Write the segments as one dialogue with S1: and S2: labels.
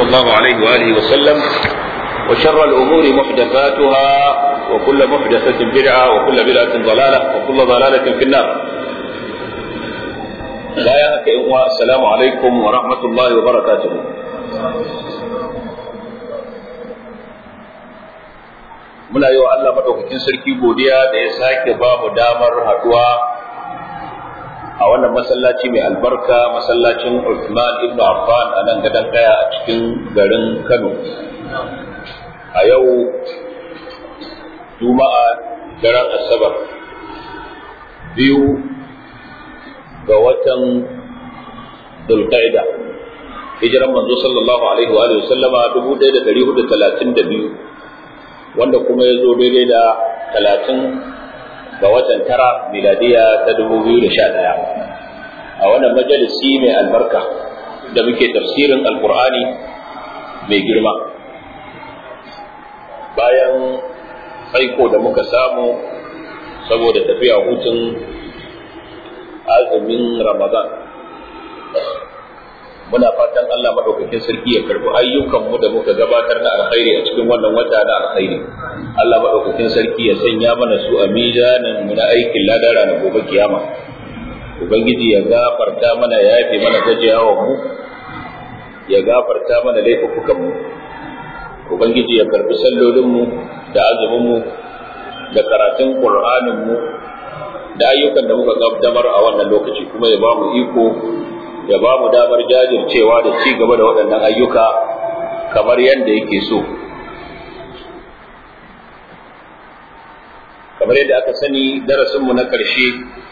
S1: الله عليه وآله وسلم وشر الأمور محدثاتها وكل محدثة بدعة وكل بدعة ضلالة وكل ضلالة في النار لا يهك السلام عليكم ورحمة الله وبركاته muna yi wa Allah maɗaukakin sarki godiya da ya sake ba mu damar haɗuwa a wannan masallaci mai albarka masallacin Uthman ibn Affan a nan gadon ɗaya a cikin garin Kano a yau Juma'a daren Asabar biyu ga watan Dulqaida hijiran manzo sallallahu alaihi wa sallama 1432 wanda kuma ya zo daidai da talatin ga watan tara miladiya ta dubu biyu da sha ɗaya a wannan majalisi mai albarka da muke tafsirin alkur'ani mai girma bayan aiko da muka samu saboda tafiya hutun azumin ramadan muna fatan Allah madaukakin sarki ya karbi ayyukanmu da muka gabatar na alkhairi a cikin wannan wata na alkhairi Allah madaukakin sarki ya sanya mana su a mizanin mu na aikin ladara na gobe kiyama ubangiji ya gafarta mana ya yafe mana gajiyawan mu ya gafarta mana laifukan mu ubangiji ya karbi sallolin mu da azumin mu da karatun qur'anin mu da ayyukan da muka gabatar a wannan lokaci kuma ya ba mu iko ya ba mu damar jajircewa da ci gaba da waɗannan ayyuka kamar yadda yake so kamar yadda aka sani darasinmu na ƙarshe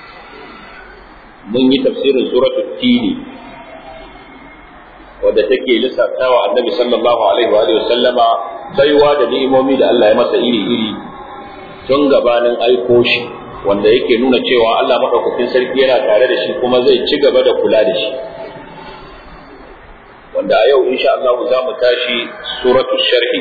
S1: mun yi tafsirin suratul tini wadda take lissaftawa annabi sallallahu alaihi wa sallama baiwa da ni'imomi da Allah ya masa iri-iri tun gabanin aiko shi wanda yake nuna cewa Allah maɗaukakin sarki yana tare da shi kuma zai ci gaba da kula da shi wanda a yau insha Allah za mu tashi suratu sharhi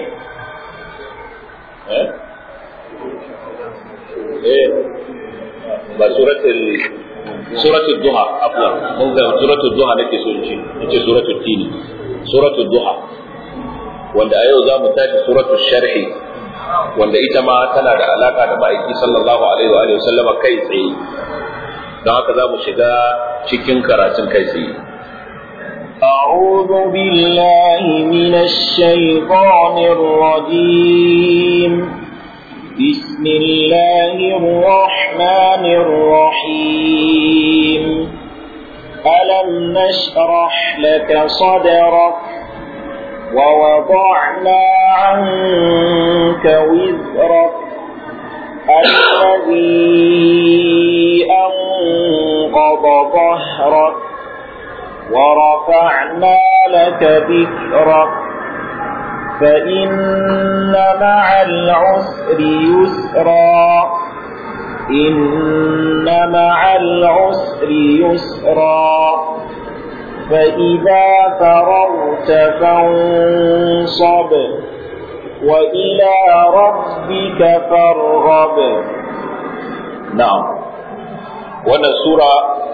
S1: eh ba suratul suratul duha afwan mun ga suratul duha nake so in ce nace suratul tini suratul duha wanda a yau za mu tashi suratul sharhi wanda ita ma tana da alaka da ma'aiki sallallahu alaihi wa alihi sallama kai tsaye don haka za mu shiga cikin karatun kai tsaye
S2: أعوذ بالله من الشيطان الرجيم بسم الله الرحمن الرحيم ألم نشرح لك صدرك ووضعنا عنك وزرك الذي أنقض ظهرك ورفعنا لك ذكرك فإن مع العسر يسرا إن مع العسر يسرا فإذا فرغت فانصب وإلى ربك فارغب
S1: نعم wannan sura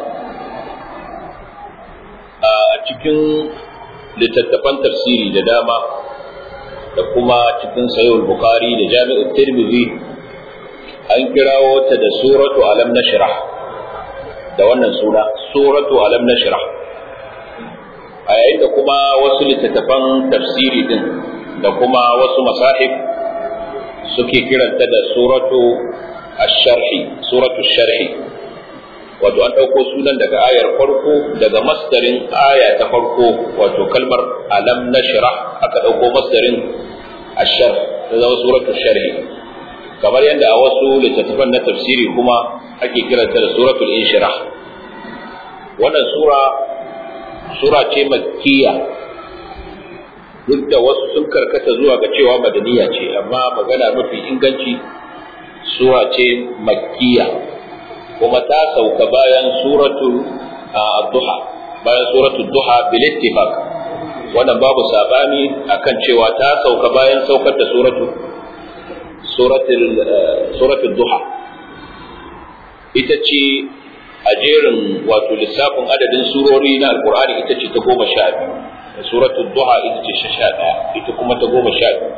S1: a cikin littattafan tafsiri da dama da kuma cikin sayul bukhari da jami'ul tirmidhi an kirawo ta da suratu alam nashrah da wannan suna suratu alam nashrah a yayin da kuma wasu littattafan tafsiri din da kuma wasu masahib suke kiranta da suratu ash-sharhi suratu sharhi wato an ɗauko sunan daga ayar farko daga masdarin aya ta farko wato kalmar alam nashrah aka ɗauko masdarin ash-sharh ta zama suratu sharhi kamar yadda a wasu littattafan na tafsiri kuma ake kiranta da suratul inshirah wannan sura sura ce makkiya duk da wasu sun karkata zuwa ga cewa madaniya ce amma magana mafi inganci sura ce makkiya kuma ta sauka bayan suratul duha bayan suratul duha bil ittifaq wannan babu sabani akan cewa ta sauka bayan saukar da suratul suratul suratul duha ita ce a jerin wato lissafin adadin surori na alkur'ani ita ce ta goma sha biyu suratul duha ita ce sha ɗaya ita kuma ta goma sha biyu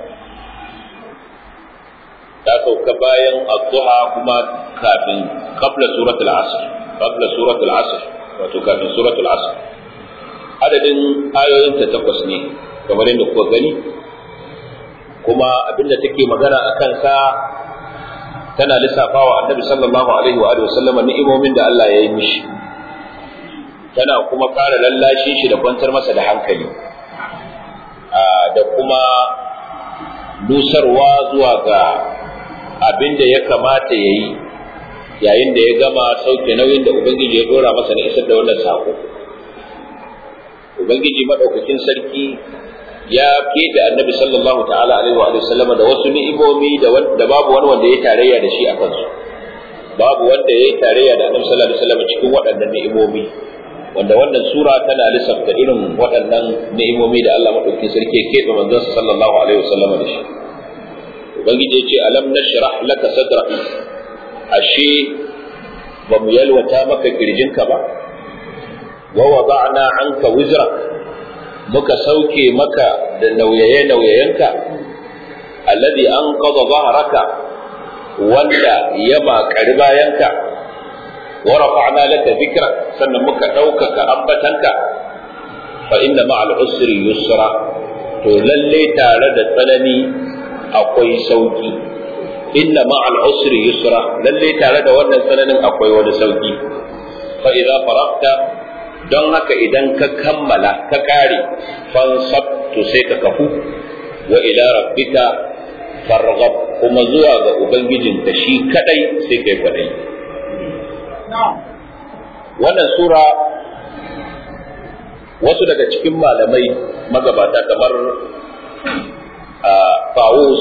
S1: ta sauka bayan ad-duha kuma kafin qabla suratul asr qabla suratul asr wato kafin suratul asr adadin ayoyin ta takwas ne kamar yadda kuka gani kuma abinda take magana a kansa tana lissafawa annabi sallallahu alaihi wa alihi wasallama ni'imomin da Allah ya yi mishi tana kuma ƙara lallashin shi da kwantar masa da hankali da kuma nusarwa zuwa ga abin da ya kamata ya yi yayin da ya gama sauke nauyin da Ubangiji ya dora masa na isar da wannan sako. Ubangiji maɗaukakin sarki ya keɓe annabi sallallahu ta'ala alaihi wa sallama da wasu ni'imomi da babu wani wanda ya tarayya da shi a kansu. Babu wanda ya yi tarayya da annabi sallallahu alaihi wa sallama cikin waɗannan ni'imomi. Wanda wannan sura tana lissafta irin waɗannan ni'imomi da Allah maɗaukakin sarki ya keɓe manzon sallallahu alaihi wa sallama da shi. ubangiji ce alam nashrah laka sadrak ashe ba mu yalwata maka kirjinka ba wa wada'na anka wizrak muka sauke maka da nauyaye nauyayenka alladhi anqadha dhahraka wanda ya makari bayanka wa rafa'na laka dhikrak sannan muka ɗaukaka ambatanka fa inna ma'al usri yusra to lalle tare da tsanani akwai sauki inna ma'al usri yusra lalle tare da wannan tsananin akwai wani sauki fa idza faragta don haka idan ka kammala ka kare fansab to sai ka kafu wa ila rabbika farghab kuma zuwa ga ubangijinka shi kadai sai kai kadai wannan sura wasu daga cikin malamai magabata kamar Fawus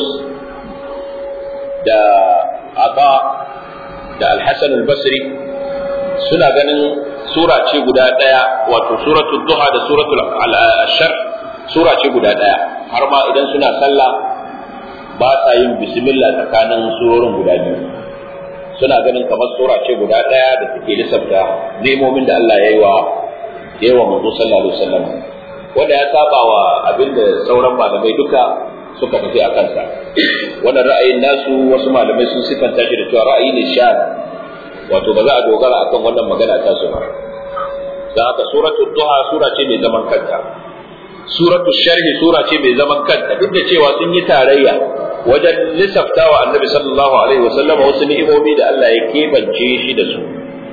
S1: da Aba da Al-Hassan al-Basri suna ganin sura ce guda ɗaya wato suratul duha da suratul ashar sura ce guda ɗaya har ma idan suna sallah ba sa yin bismillah tsakanin surorin guda biyu suna ganin kamar sura ce guda ɗaya da take lissafta nemomin da Allah ya yi wa ya yi wa manzo sallallahu alaihi wasallam wanda ya saba wa abinda sauran malamai duka suka tafi a kansa wannan ra'ayin nasu wasu malamai sun sifanta shi da cewa ra'ayi ne sha wato ba za a dogara akan wannan magana ta su ba dan haka suratul duha sura ce mai zaman kanta suratul sharhi sura ce mai zaman kanta duk da cewa sun yi tarayya wajen lissaftawa annabi sallallahu alaihi wasallam wasu ni'imomi da Allah ya kebance shi da su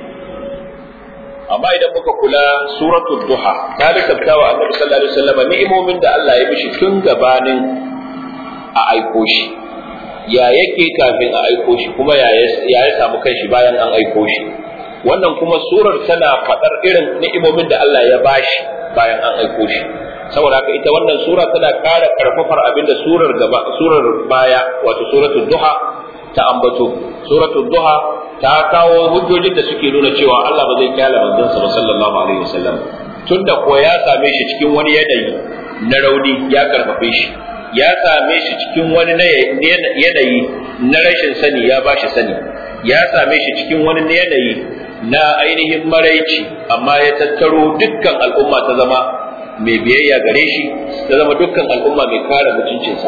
S1: amma idan muka kula suratul duha ta lissaftawa annabi sallallahu alaihi wasallam ni'imomin da Allah ya mishi tun gabanin a aiko shi ya yake kafin a aiko shi kuma ya ya samu kanshi bayan an aiko shi wannan kuma surar tana faɗar irin ni'imomin da Allah ya bashi bayan an aiko shi saboda haka ita wannan sura tana ƙara ƙarfafar abin da surar gaba surar baya wato suratul duha ta ambato suratul duha ta kawo hujjojin da suke nuna cewa Allah ba zai kyale manzon sa sallallahu alaihi wasallam tunda ko ya same shi cikin wani yanayi na rauni ya karfafe shi ya same shi cikin wani yanayi na rashin sani ya ba shi sani ya same shi cikin wani yanayi na ainihin maraici amma ya tattaro dukkan al'umma ta zama mai biyayya gare shi ta zama dukkan al'umma mai kare mutuncinsa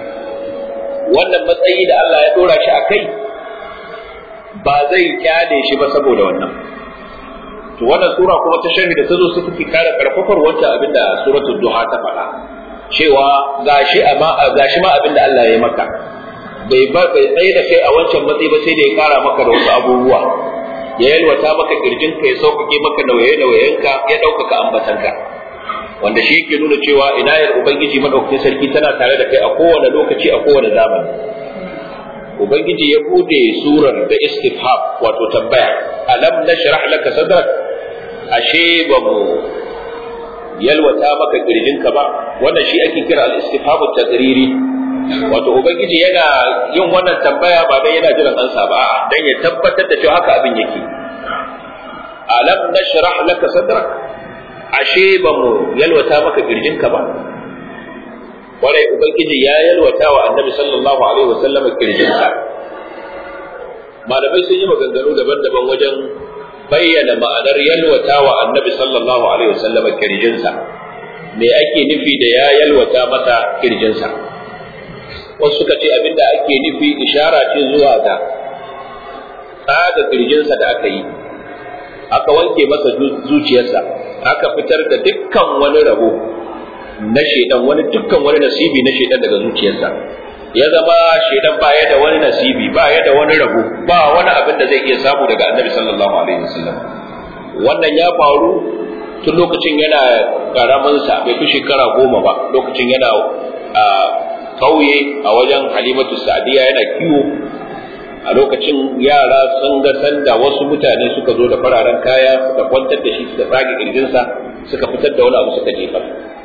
S1: wannan matsayi da Allah ya dora shi a kai ba zai kyale shi ba saboda wannan to wannan sura kuma ta sharhi da ta zo su take kare karfafar wancan abinda suratul duha ta faɗa cewa gashi amma gashi ma abinda Allah ya maka bai bai tsaye da kai a wancan matsayi ba sai da ya kara maka da wasu abubuwa ya yalwata maka kirjin ka ya sauƙaƙe maka nauye nauyenka ya ɗaukaka ambatanka wanda shi yake nuna cewa inayar ubangiji madaukakin sarki tana tare da kai a kowane lokaci a kowane zamani ubangiji ya bude surar da istifham wato tambaya alam nashrah laka sadrak ashe ba mu yalwata maka kirjinka ba wannan shi ake kira al-istifhamu taqriri wato ubangiji yana yin wannan tambaya ba dan yana jiran ansa ba a'a dan ya tabbatar da cewa haka abin yake alam nashrah laka sadrak ashe ba mu yalwata maka kirjinka ba kwarai ubangiji ya yalwata wa annabi sallallahu alaihi wasallam kirjinsa malamai sun yi maganganu daban-daban wajen bayyana ma'anar yalwata wa annabi sallallahu alaihi wasallam kirjinsa me ake nufi da ya yalwata masa kirjinsa wasu suka ce abinda ake nufi ishara ce zuwa ga tsaga kirjinsa da aka yi aka wanke masa zuciyarsa aka fitar da dukkan wani rabo na shaidan wani dukkan wani nasibi na shaidan daga zuciyarsa ya zama shaidan ba ya da wani nasibi ba ya da wani rabo ba wani abin da zai iya samu daga annabi sallallahu alaihi wasallam wannan ya faru tun lokacin yana karamin sa bai fi shekara goma ba lokacin yana a kauye a wajen halimatu sa'diya yana kiwo a lokacin yara sun ga sanda wasu mutane suka zo da fararen kaya suka kwantar da shi suka tsage kirjinsa suka fitar da wani abu suka jefa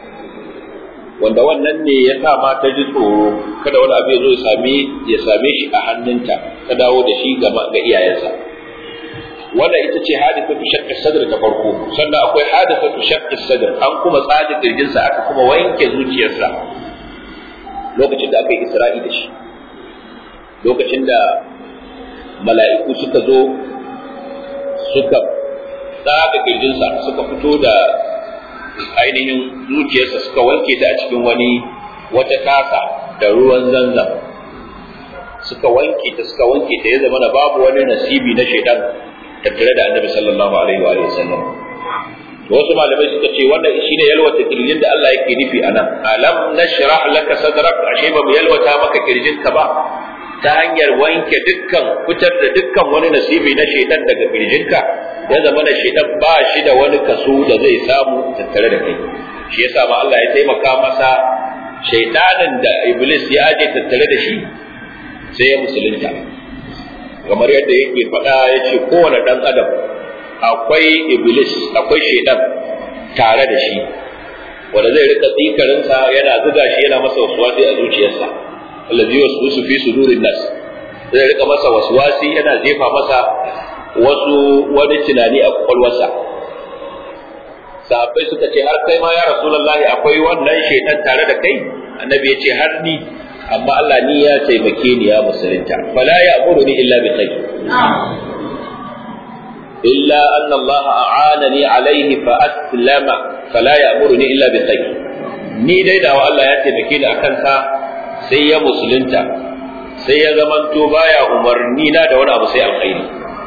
S1: wanda wannan ne ya sa ma ta ji tsoro kada wani abu ya zo ya same ya same shi a hannunta ta dawo da shi ga ga iyayensa wannan ita ce hadithatu shaqqi sadr ta farko sannan akwai hadithatu shaqqi sadr an kuma tsaje kirjinsa aka kuma wanke zuciyarsa lokacin da aka yi isra'i da shi lokacin da mala'iku suka zo suka tsaga kirjinsa suka fito da ainihin zuciyarsa suka wanke ta a cikin wani wata tasa da ruwan zanzam suka wanke ta suka wanke ta ya zama na babu wani nasibi na shaitan tattare da annabi sallallahu alaihi wa sallam wasu malamai suka ce wannan shine yalwata kirjin da Allah yake nufi anan alam nashrah laka sadrak ashe ba mu yalwata maka kirjinka ba ta hanyar wanke dukkan fitar da dukkan wani nasibi na shaitan daga kirjinka ya zama da shaitan ba shi da wani kaso da zai samu tattare da kai shi yasa ma Allah ya taimaka masa shaitanin da iblis ya aje tattare da shi sai ya musulunta kamar yadda yake faɗa ya ce kowane ɗan adam akwai iblis akwai shaitan tare da shi wanda zai rika tsikarinsa yana zuga shi yana masa wasuwasi a zuciyarsa allazi waswisu fi sudurin nas zai rika masa waswasi yana jefa masa wasu wani tunani a kwakwalwarsa sahabbai suka ce har kai ma ya rasulullahi akwai wannan shaitan tare da kai annabi ya ce har ni amma Allah ni ya taimake ni ya musulunta fala ya'muruni illa bi khayr illa anna Allah a'anani alayhi fa aslama fala ya'muruni illa bi khayr ni dai da Allah ya taimake ni akan sa sai ya musulunta sai ya zamanto baya umarni na da wani abu sai alkhairi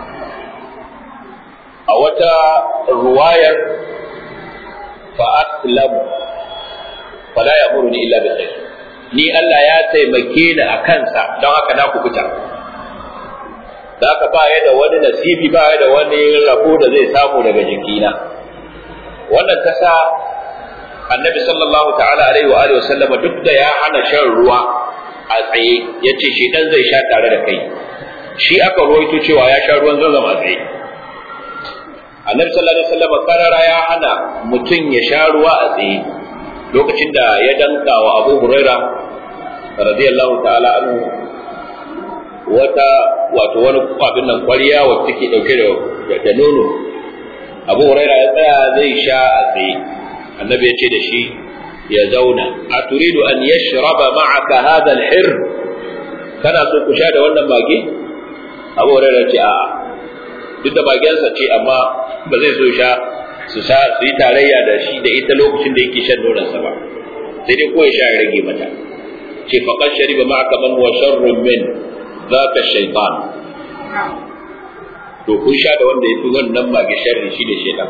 S1: a wata ruwayar fa aslamu fala ya'muruni illa bi khair ni Allah ya taimake ni a kansa don haka na kubuta da haka ba ya da wani nasibi ba ya da wani rabo da zai samu daga jikina wannan ta sa annabi sallallahu ta'ala alaihi wa alihi wasallama duk da ya hana shan ruwa a tsaye yace shi dan zai sha tare da kai shi aka ruwaito cewa ya sha ruwan zanzam a tsaye annabi sallallahu alaihi wasallama karara ya hana mutum ya sha ruwa a tsaye lokacin da ya danka wa Abu Huraira radiyallahu ta'ala anhu wata wato wani abin nan kwariya wacce take dauke da da nono Abu Huraira ya tsaya zai sha a tsaye annabi ya ce da shi ya zauna a turidu an yashraba ma'aka hadha al-hir kana so ku sha da wannan mage Abu Huraira ya ce a'a duk da magensa ce amma ba zai so sha su sa su yi tarayya da shi da ita lokacin da yake shan nonansa ba sai dai ko ya sha ya rage mata ce faqad shariba ma'aka man huwa sharrun min zaka shaytan to kun sha da wanda yafi wannan mage sharri shi da shaytan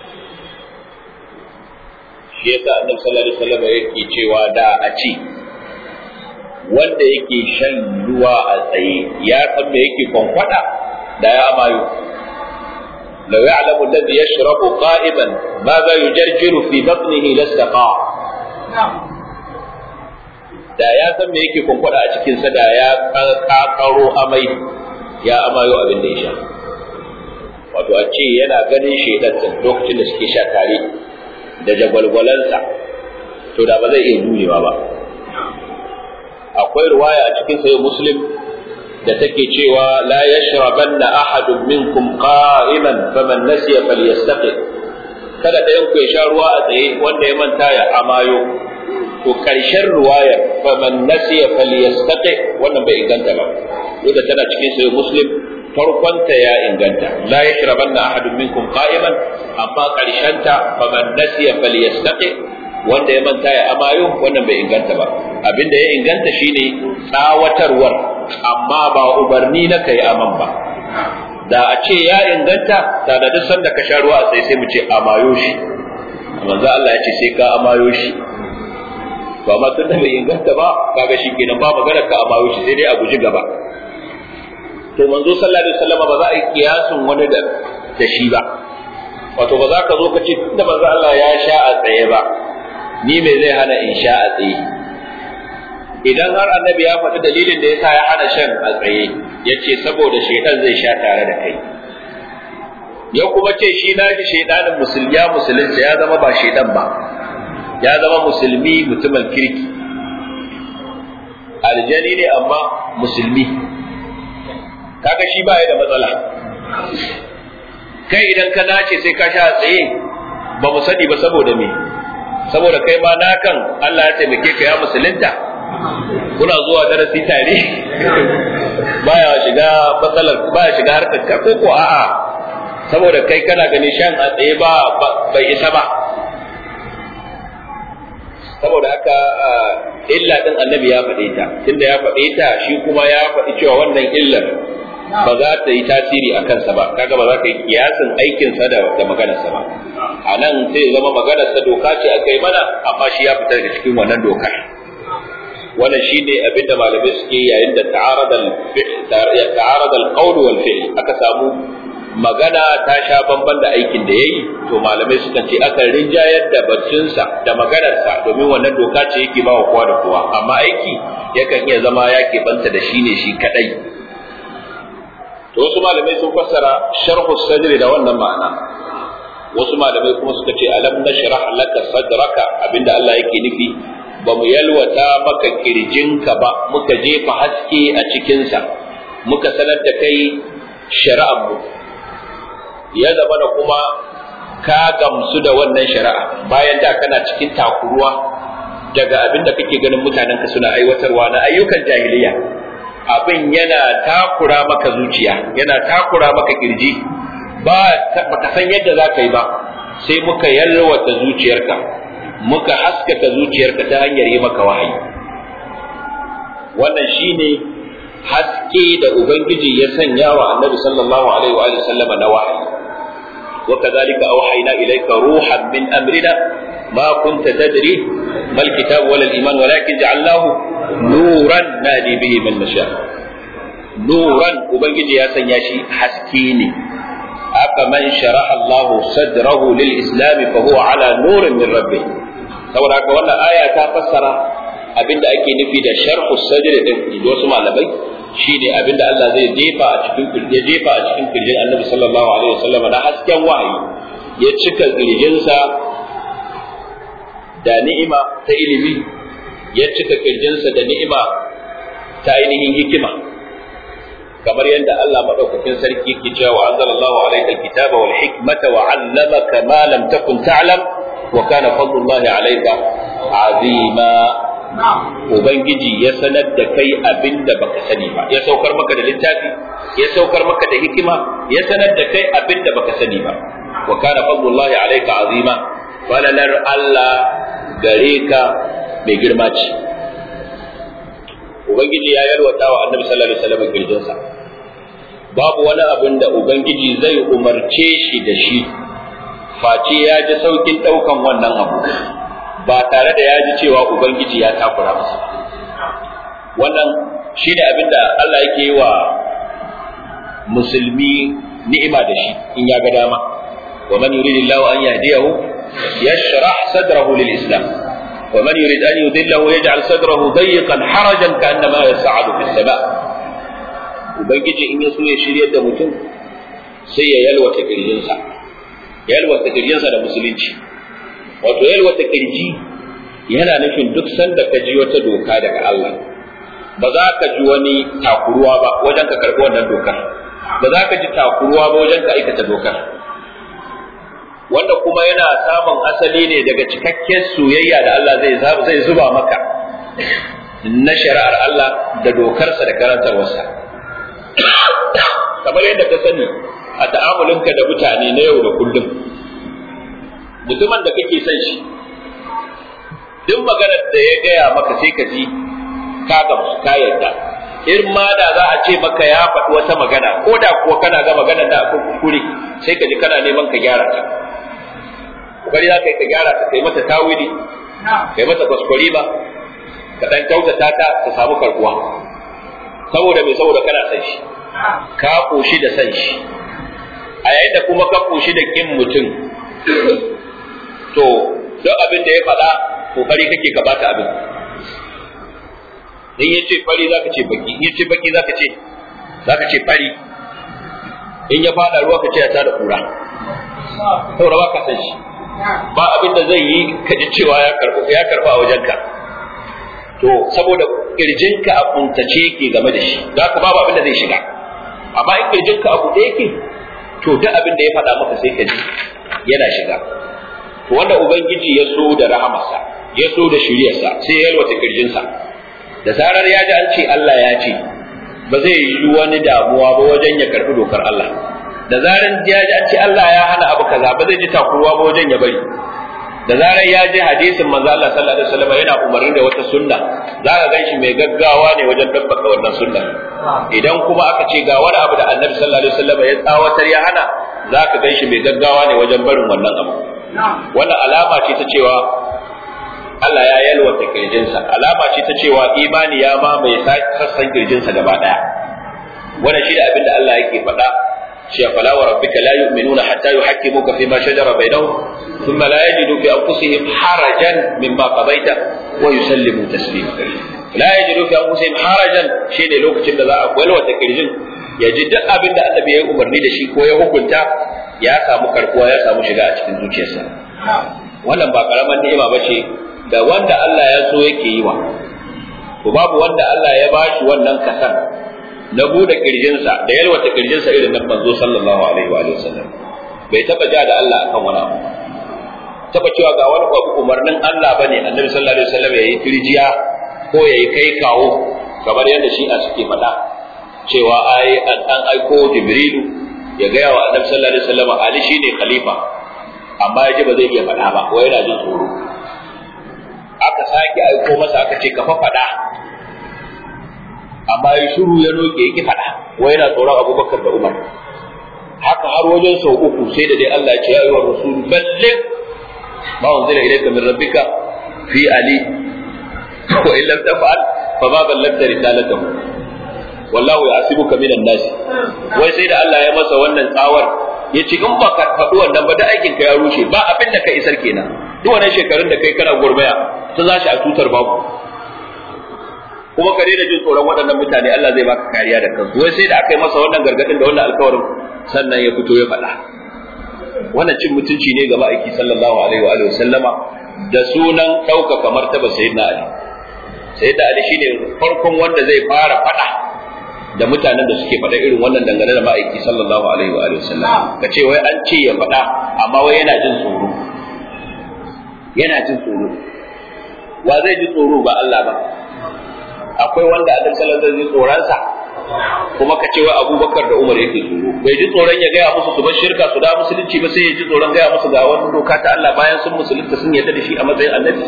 S1: shi yasa annabi sallallahu alaihi wasallam yake cewa da a ci wanda yake shan ruwa a tsaye ya san me yake kwankwada da ya amayo لو يعلم الذي يشرب قائما ماذا يجرجر في بطنه لاستقاع da ya san me yake kwankwada a cikinsa da ya kakaro amai ya amayo abin da ya sha wato a ce yana ganin shaidan lokacin da suke sha tare da jagwalgwalansa to da ba zai iya jurewa ba akwai ruwaya a cikin sayo muslim da take cewa la yashrabanna ahadun minkum qa'iman faman nasiya falyastaqi kada ɗayan ku ya sha ruwa a tsaye wanda ya manta ya amayo to karshen ruwaya faman nasiya falyastaqi wannan bai inganta ba duk da tana cikin sayo muslim farkonta ya inganta la yashrabanna ahadun minkum qa'iman amma karshenta faman nasiya falyastaqi wanda ya manta ya amayo wannan bai inganta ba abinda ya inganta shine tsawatarwar amma ba umarni na kai aman ba da a ce ya inganta da da duk sanda ka sha ruwa a sai sai mu ce amayo shi manzo Allah ya ce sai ka amayo shi to amma tunda bai inganta ba kaga shi kenan ba magana ka amayo shi sai dai a guji gaba to manzo sallallahu alaihi wasallam ba za a yi kiyasin wani da da shi ba wato ba za ka zo ka ce tunda manzo Allah ya sha a tsaye ba ni me zai hana in sha a tsaye idan har annabi ya faɗi dalilin da yasa ya hana shan a tsaye ya ce saboda shaitan zai sha tare da kai ya kuma ce shi na shi shaitanin musulmi ya musulunta ya zama ba shaitan ba ya zama musulmi mutumin kirki aljani ne amma musulmi kaga shi ba ya da matsala kai idan ka nace sai ka sha a tsaye ba mu sani ba saboda me saboda kai ma nakan Allah ya taimake ka ya musulunta kuna zuwa darasi tare baya shiga matsalar baya shiga harkar ka ko ko a'a saboda kai kana gani shan a tsaye ba bai isa ba saboda haka illa din annabi ya faɗe ta tunda ya faɗe ta shi kuma ya faɗi cewa wannan illar ba za ta yi tasiri a kansa ba kaga ba za ka yi kiyasin aikinsa da da maganarsa ba a nan sai zama maganarsa doka ce aka yi mana amma shi ya fita daga cikin wannan dokar wannan shine abin da malamai suke yayin da ta'arada al-qawl wal fi'l aka samu magana ta sha bamban da aikin da yayi to malamai sukan ce aka rinjayar da batunsa da maganarsa domin wannan doka ce yake ba wa kowa da kowa amma aiki yakan iya zama ya banta da shi ne shi kadai to wasu malamai sun fassara sharhu sadri da wannan ma'ana wasu malamai kuma suka ce alam nashrah laka sadraka abinda Allah yake nufi ba mu yalwata maka kirjinka ba muka jefa haske a cikinsa muka sanar da kai shari'armu ya zama da kuma ka gamsu da wannan shari'a bayan da kana cikin takuruwa daga abin da kake ganin mutanenka suna aiwatarwa na ayyukan jahiliya abin yana takura maka zuciya yana takura maka kirji ba ka san yadda za ka yi ba sai muka yalwata zuciyarka muka haskaka zuciyarka ta hanyar yi maka wahayi wannan shine haske da ubangiji ya sanya wa annabi sallallahu alaihi wa sallama na wahayi wa kadhalika awhayna ilayka ruhan min amrina ma kunta tadri mal kitab wala al iman walakin ja'alnahu nuran nadi bihi man nasha nuran ubangiji ya sanya shi haske ne aka man sharaha Allah sadrahu lil islam fa huwa ala nurin min rabbih saboda haka wannan aya ta fassara abinda ake nufi da sharhu sadr din wasu malamai shine abinda Allah zai jefa a cikin kirje jefa a cikin kirjin Annabi sallallahu alaihi wasallam na hasken wahayi ya cika kirjinsa da ni'ima ta ilimi ya cika kirjinsa da ni'ima ta ainihin hikima kamar yadda Allah madaukakin sarki yake cewa wa anzalallahu alayka alkitaba wal hikmata wa 'allamaka ma lam takun ta'lam wa kana fadlullahi alayka azima ubangiji ya sanar da kai abinda baka sani ba ya saukar maka da littafi ya saukar maka da hikima ya sanar da kai abinda baka sani ba wa kana fadlullahi alayka azima falalar Allah gare ka mai girma ce ubangiji ya yarwata wa annabi sallallahu alaihi wasallam kirjinsa babu wani abin da ubangiji zai umarce shi da shi face ya ji saukin daukan wannan abu ba tare da ya ji cewa ubangiji ya takura masa wannan shine abin da Allah yake yi wa musulmi ni'ima da shi in ya ga dama wa man yuridillahu an yahdiyahu yashrah sadrahu lil islam ومن يريد أن يذله يجعل صدره ضيقا حرجا كأنما يصعد في السماء ubangiji in ya so ya shiryar da mutum sai ya yalwata kirjinsa yalwata kirjinsa da musulunci wato yalwata kirji yana nufin duk sanda ka ji wata doka daga Allah ba za ka ji wani takuruwa ba wajen ka karɓi wannan dokar ba za ka ji takuruwa ba wajen ka aikata dokar wanda kuma yana samun asali ne daga cikakken soyayya da Allah zai zai zuba maka na shari'ar Allah da dokarsa da karantarwarsa kamar yadda ka sani a ta'amulinka da mutane na yau da kullum mutumin da kake son shi duk maganar da ya gaya maka sai ka ji ka gamsu ka yarda in ma da za a ce maka ya faɗi wata magana ko da kuwa kana ga maganar da akwai kuskure sai ka ji kana neman ka gyara ta kokari za ka yi ka gyara ta kai mata tawili kai mata kwaskwari ba ka dan kyautata ta ta samu karbuwa saboda mai saboda kana san shi ka koshi da san shi a yayin da kuma ka koshi da kin mutum to duk abin da ya faɗa kokari kake ka bata abin in ya ce fari za ka ce baki in ya ce baki za ka ce za ka ce fari in ya faɗa ruwa ka ce ya tada kura saboda ba ka san shi ba abin da zai yi ka ji cewa ya karɓa a wajenka to saboda kirjinka a kuntace yake game da shi za ka babu abin da zai shiga amma in kirjinka a buɗe yake to duk abin da ya faɗa maka sai ka ji yana shiga to wanda ubangiji ya so da rahamarsa ya so da shiryarsa sai ya yalwata kirjinsa da zarar ya ji an ce Allah ya ce ba zai yi wani damuwa ba wajen ya karɓi dokar Allah da zarar ya ji an ce Allah ya hana abu kaza ba zai ji takuruwa ba wajen ya bari da zarar ya ji hadisin manzo Allah sallallahu alaihi wasallam yana umarni da wata sunna za ka ganshi mai gaggawa ne wajen dabbaka wannan sunna idan kuma aka ce ga wani abu da Annabi sallallahu alaihi wasallam ya tsawatar ya hana za ka ganshi mai gaggawa ne wajen barin wannan abu wannan alama ce ta cewa Allah ya yalwata kirjinsa alama ce ta cewa imani ya mamaye sassan kirjinsa gaba daya wannan shi da abin da Allah yake faɗa شيء فلا وربك لا يؤمنون حتى يحكموك فيما شجر بينهم ثم لا يجدوا في أنفسهم حرجا مما قضيت ويسلموا تسليما لا يجدوا في أنفسهم حرجا شيء لوك جل ذا أقوال وتكرجن يجد أبن النبي يأمر ني دشي كو يهكنتا يا سامو كركوا يا سامو shiga a cikin zuciyarsa wannan ba karaman ni'ima bace da wanda Allah ya so yake yi wa to babu wanda Allah ya bashi wannan kasan na bude kirjinsa da yalwata kirjinsa irin nan manzo sallallahu alaihi wa sallam bai taba ja da Allah akan wani abu taba cewa ga wani abu umarnin Allah bane annabi sallallahu alaihi wasallam yayi tirjiya ko yayi kai kawo kamar yadda shi a suke faɗa cewa ai an aiko jibrilu ya gaya wa annabi sallallahu alaihi wasallam ali shine khalifa amma yaji ba zai iya faɗa ba wai yana jin tsoro aka sake aiko masa aka ce ka fa faɗa amma ya shiru ya roƙe yake faɗa wai yana tsoron abubakar da umar haka har wajen sau uku sai da dai Allah ya ce ya yi wa rasul ballig ma unzila ilayka min rabbika fi ali wa in lam taf'al fa ma ballagta risalatahu wallahu ya'sibuka minan nas wai sai da Allah ya masa wannan tsawar ya ce in ba ka faɗi wannan ba da aikin ka ya rushe ba abin da ka isar kenan duk wannan shekarun da kai kana gurbaya ta zashi a tutar babu kuma ka daina jin tsoron waɗannan mutane Allah zai baka kariya da kansu wai sai da aka yi masa wannan gargadin da wannan alkawarin sannan ya fito ya faɗa wannan cin mutunci ne ga ma'aiki sallallahu alaihi wa alihi sallama da sunan ɗaukaka martaba sayyidina ali sayyidina ali shine farkon wanda zai fara faɗa da mutanen da suke faɗa irin wannan dangane da ma'aiki sallallahu alaihi wa alihi sallama ka ce wai an ce ya faɗa amma wai yana jin tsoro yana jin tsoro wa zai ji tsoro ba Allah ba akwai wanda Annabi sallallahu alaihi wasallam tsoron sa kuma ka ce wa Abubakar da Umar yake tsoro bai ji tsoron ya gaya musu su bar shirka su da musulunci ba sai ya ji tsoron gaya musu ga wani doka ta Allah bayan sun musulunta sun yarda da shi a matsayin Annabi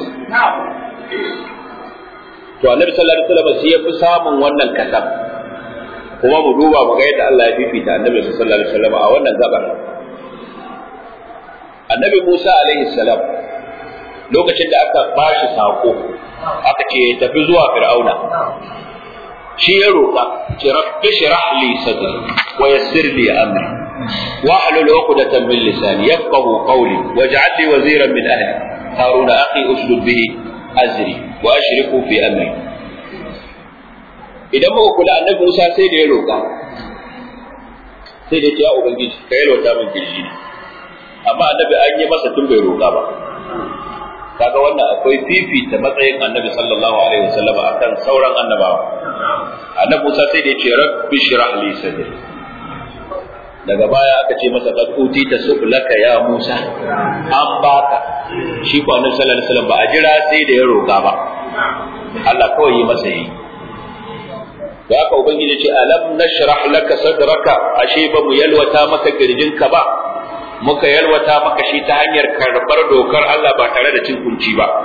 S1: to Annabi sallallahu alaihi wasallam sai ya fi samun wannan kasam kuma mu duba mu ga yadda Allah ya fifita Annabi sallallahu alaihi wasallam a wannan gabar Annabi Musa alaihi salam lokacin da aka bashi sako aka ce ya tafi zuwa fir'auna shi ya roƙa ce rabbi shrah li sadri wa yassir li amri wa hlul 'uqdatan min lisani yafqahu qawli waj'al li waziran min ahli harun akhi ushdud bihi azri wa ashriku fi amri idan muka kula annabi Musa sai da ya roƙa sai da ya ubangiji ka yalwata min kirji amma annabi an yi masa tun bai roƙa ba kaga wannan akwai fifita matsayin annabi sallallahu alaihi wasallam akan sauran annabawa annabi Musa sai da ya ce rabbi shrah li sadri daga baya aka ce masa qad utita su'laka ya Musa an baka shi ko annabi sallallahu alaihi wasallam ba a jira sai da ya roka ba Allah kawai yi masa yi da haka ubangiji ce alam nashrah laka sadraka ashe ba mu yalwata maka kirjinka ba muka yalwata maka shi ta hanyar karɓar dokar Allah ba tare da cin kunci ba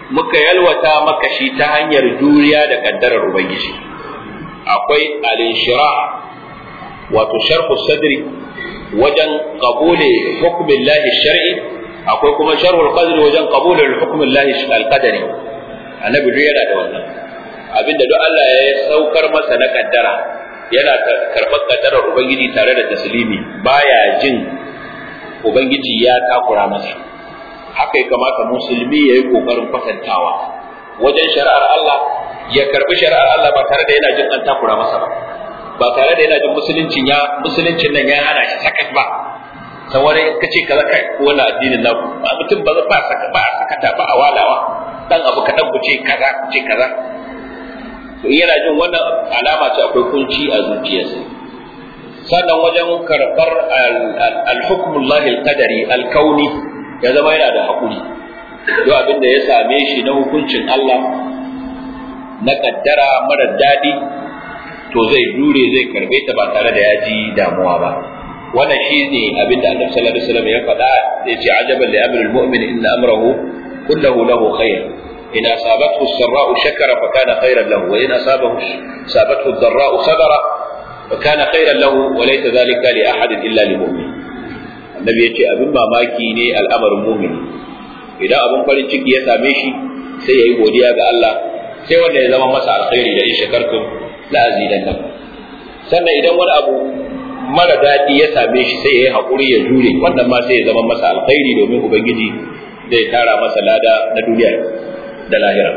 S1: muka yalwata maka shi ta hanyar juriya da kaddarar ubangiji akwai al-inshira wato sharhu sadri wajen qabule hukmin lahi shar'i akwai kuma sharhul qadri wajen qabule hukmin lahi al-qadari annabi duk yana da wannan abinda duk Allah ya saukar masa na kaddara yana karɓar kaddarar ubangiji tare da taslimi baya jin ubangiji ya takura masa haka ya kamata musulmi ya yi ƙoƙarin kwatantawa wajen shari'ar Allah ya karbi shari'ar Allah ba tare da yana jin an takura masa ba ba tare da yana jin musuluncin ya musuluncin nan ya hana shi sakat ba saboda ka ce kaza kai ko wannan addinin naku ba mutum ba ba saka ba sakata ba a walawa dan abu kadan ku ce kaza ku ce kaza to yana jin wannan alama ce akwai kunci a zuciyarsa sannan wajen karɓar al-hukmullahi al-qadari al-kauni ya zama yana da haƙuri duk abin da ya same shi na hukuncin Allah na kaddara mara daɗi to zai jure zai karbe ta ba tare da ya ji damuwa ba wannan shi ne abin da Annabi sallallahu alaihi wasallam ya faɗa ya ce ajaban li amril mu'min inna amrahu kullahu lahu khair in asabathu as-sarra'u shakara fa kana khairan lahu wa in asabahu sabathu ad-dharra'u sabara fa kana khairan lahu wa laysa dhalika li ahadin illa lil mu'min annabi ya ce abin mamaki ne al'amarin mumini idan abin farin ciki ya same shi sai ya yi godiya ga Allah sai wanda ya zama masa alkhairi da in shakartum la azidannakum sannan idan wani abu mara daɗi ya same shi sai ya yi haƙuri ya jure wannan ma sai ya zama masa alkhairi domin ubangiji zai tara masa lada na duniya da lahira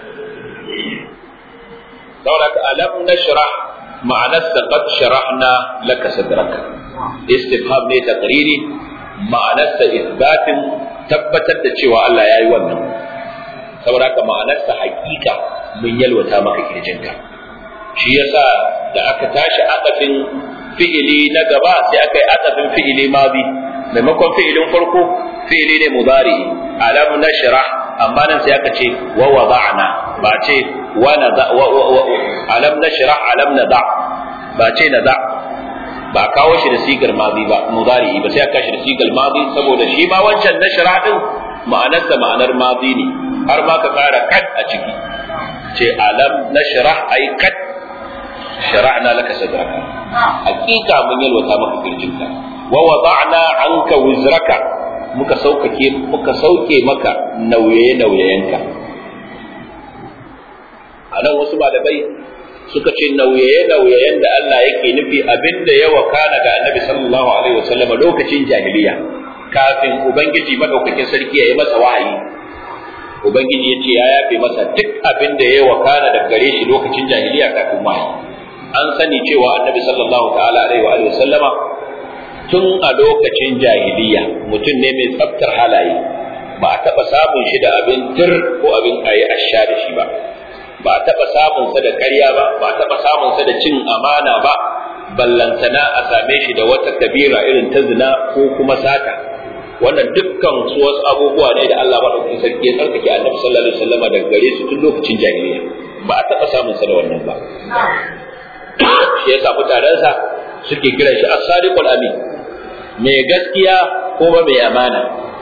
S1: saboda alam nashrah ma'anarsa qad sharahna laka sadraka istifham ne taqriri ma'anarsa isbatin tabbatar da cewa Allah ya yi wannan saboda haka ma'anarsa hakika mun yalwata maka kirjinka shi yasa da aka tashi akafin fi'ili na gaba sai aka yi akafin fi'ili madi maimakon fi'ilin farko fi'ili ne mudari alam nashrah amma nan sai aka ce wa wada'na ba ce wa nada alam nashrah alam nada ba ce nada ba kawo shi da sigar madi ba mudari ba sai aka shi da sigar madi saboda shi ma wancan nashrah din ma'anarsa ma'anar madi ne har ma ka kara kad a ciki ce alam nashrah ay kad shara'na laka sadraka hakika mun yalwata maka kirjinka wa wada'na anka wizraka muka saukake muka sauke maka nauye nauyayenka anan wasu malamai suka ce nauye nauyayen da Allah yake nufi abinda ya wakana ga Annabi sallallahu alaihi wasallam lokacin jahiliya kafin ubangiji madaukakin sarki ya yi masa wahayi ubangiji ya ce ya yafe masa duk abin da ya wakana da gare shi lokacin jahiliya kafin wahayi an sani cewa annabi sallallahu ta'ala alaihi wa alihi sallama tun a lokacin jahiliya mutum ne mai tsaftar halaye ba a taɓa samun shi da abin tir ko abin ayi asha da shi ba ba a taɓa samun sa da ƙarya ba ba a taɓa samun sa da cin amana ba ballantana a same shi da wata kabira irin ta zina ko kuma sata wannan dukkan su wasu abubuwa ne da Allah madaukakin sarki ya tsarkake annabi sallallahu alaihi wasallam daga gare su tun lokacin jahiliya ba a taɓa samun sa da wannan ba shi yasa mutanensa suke kiran shi as-sadiqul amin mai gaskiya kuma mai amana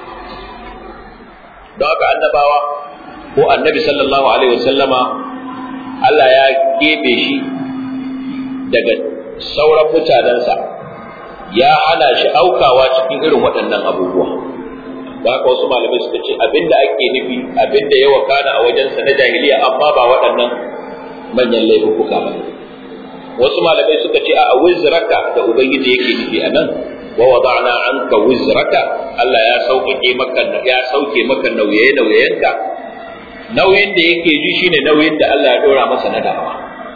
S1: don haka annabawa ko annabi sallallahu alaihi wasallama Allah ya keɓe shi daga sauran mutanensa ya hana shi aukawa cikin irin waɗannan abubuwa da haka wasu malamai suka ce abinda ake nufi abinda ya wakana a wajensa na jahiliya amma ba waɗannan manyan laifuka ba wasu malamai suka ce a wizraka da ubangiji yake nufi a nan wa wada'na anka wizraka Allah ya sauke maka ya sauke maka nauye nauyenka nauyin da yake ji shine nauyin da Allah ya dora masa na da'awa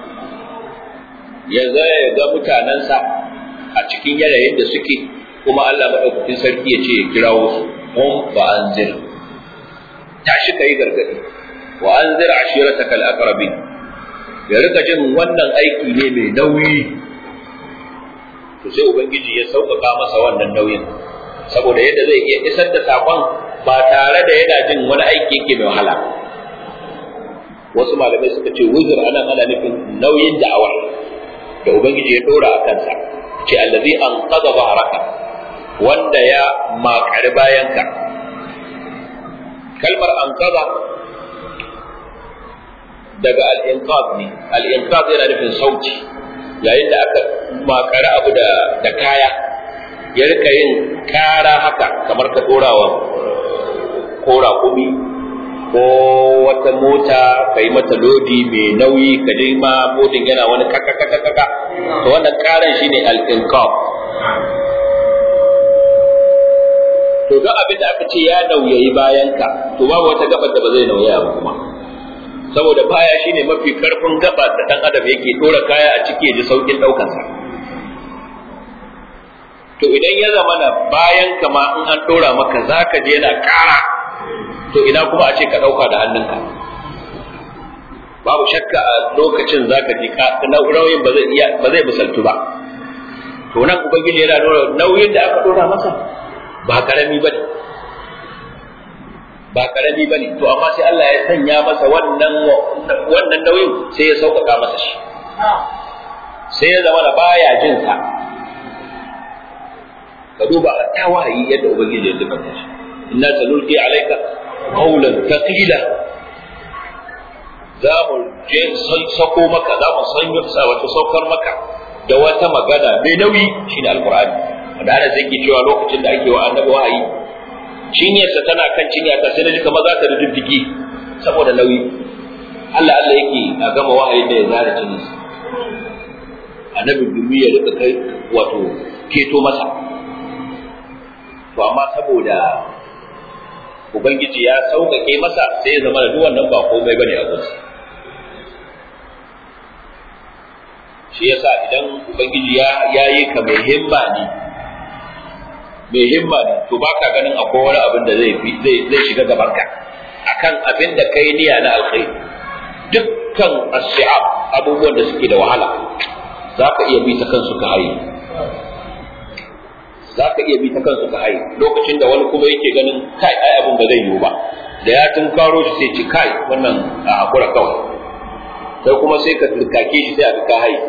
S1: ya ya ga mutanansa a cikin yanayin da suke kuma Allah madaukakin sarki ya ce ya kirawo su hum fa anzir tashi kai gargadi wa anzir ashirataka al-aqrabin ya rika jin wannan aiki ne mai nauyi to sai ubangiji ya sauƙaƙa masa wannan nauyin saboda yadda zai iya isar da sakon ba tare da yana jin wani aiki yake mai wahala wasu malamai suka ce wuzur anan ana nufin nauyin da'awa da ubangiji ya dora a kansa ce allazi an qada bahraka wanda ya makari bayanka kalmar an qada daga al-inqab ne al-inqab yana nufin sauti yayin da aka makara abu da da kaya ya rika yin kara haka kamar ka dorawa kora kumi ko wata mota ka yi mata lodi mai nauyi ka je ma modin yana wani kaka kaka kaka to wannan karan shine al-inqab to duk abin da aka ce ya nauyayi bayan ka to babu wata gabar da ba zai nauyaya ba kuma saboda baya shine mafi karfin gaba da dan adam yake dora kaya a ciki ya ji saukin daukar sa to idan ya zama na bayan ka ma in an dora maka zaka je yana kara to ina kuma a ce ka dauka da hannunka babu shakka a lokacin zaka ji ka nauyin ba zai iya ba zai misaltu ba to nan ubangiji yana nuna nauyin da aka dora masa ba karami ba ne ba karami ba ne to amma sai Allah ya sanya masa wannan wannan nauyin sai ya sauƙaƙa masa shi sai ya zama da baya jin sa ka duba ta wahayi yadda ubangiji ya dubanta shi inna sanulqi alayka qawlan thaqila za mu je sako maka za mu sanya sa wata saukar maka da wata magana mai nauyi shine alqur'ani wanda ana zai cewa lokacin da ake wa annabi wahayi cinyarsa tana kan cinya ta sai naji kamar za ta diddigi saboda nauyi Allah Allah yake a gama wahayin da ya zara cinyarsa annabi gumi ya rika kai wato keto masa to amma saboda ubangiji ya sauƙaƙe masa sai ya zama da duk wannan ba komai bane a gunsa shi yasa idan ubangiji ya yayi ka mai himma ne mai himma ne to baka ganin akwai wani abin da zai zai zai shiga gaban ka akan abin da kai niyya na alkhairi dukkan as-si'ab abubuwan da suke da wahala zaka iya bi ta kansu ka haye zaka iya bi ta kansu ka haye lokacin da wani kuma yake ganin kai ai abin ba zai yiwu ba da ya tunkaro shi sai ci kai wannan a hakura kawai sai kuma sai ka turkake shi sai a ka haye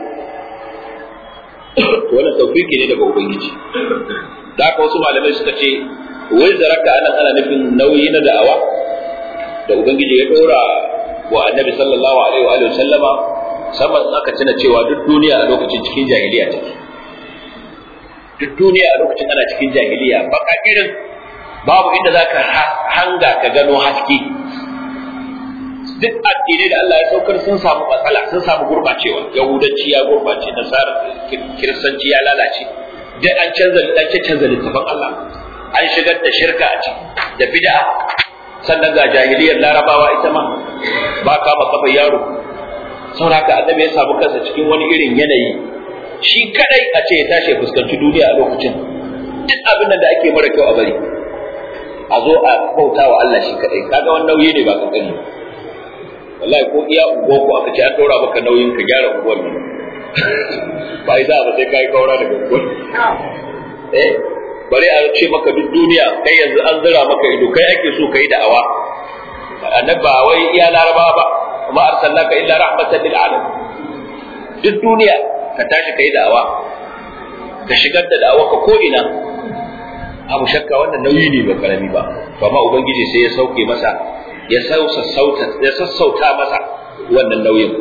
S1: wannan tawfiki ne daga ubangiji da haka wasu malamai suka ce wai zaraka anan ana nufin nauyi na da'awa da ubangiji ya dora wa annabi sallallahu alaihi wa alihi sallama saman aka tuna cewa duk duniya a lokacin cikin jahiliya take duk duniya a lokacin ana cikin jahiliya baka irin babu inda zaka hanga ka gano haske duk addinai da Allah ya saukar sun samu matsala sun samu gurbacewa yahudanci ya gurbace nasara kiristanci ya lalace dai an canza an canza littafin Allah an shigar da shirka a ciki da bid'a sannan ga jahiliyar larabawa ita ma ba kama kafa yaro sauraka annabi ya samu kansa cikin wani irin yanayi shi kadai a ce ya tashi fuskanci duniya a lokacin duk abin da ake mara kyau a bari a zo a bauta wa Allah shi kadai kaga wannan nauyi ne ba kankani wallahi ko iya unguwa ko aka ce an daura maka nauyin ka gyara unguwar ne ba yi za ba sai kai kaura daga unguwar eh bari a ce maka duk duniya kai yanzu an zira maka ido kai ake so kai da'awa annabi ba wai iya larabawa ba kuma arsalnaka illa rahmatan lil alamin duk duniya ka tashi kai da'awa ka shigar da da'awa ka ko ina abu shakka wannan nauyi ne ba karami ba to amma ubangiji sai ya sauke masa ya sassauta ya sassauta masa wannan nauyin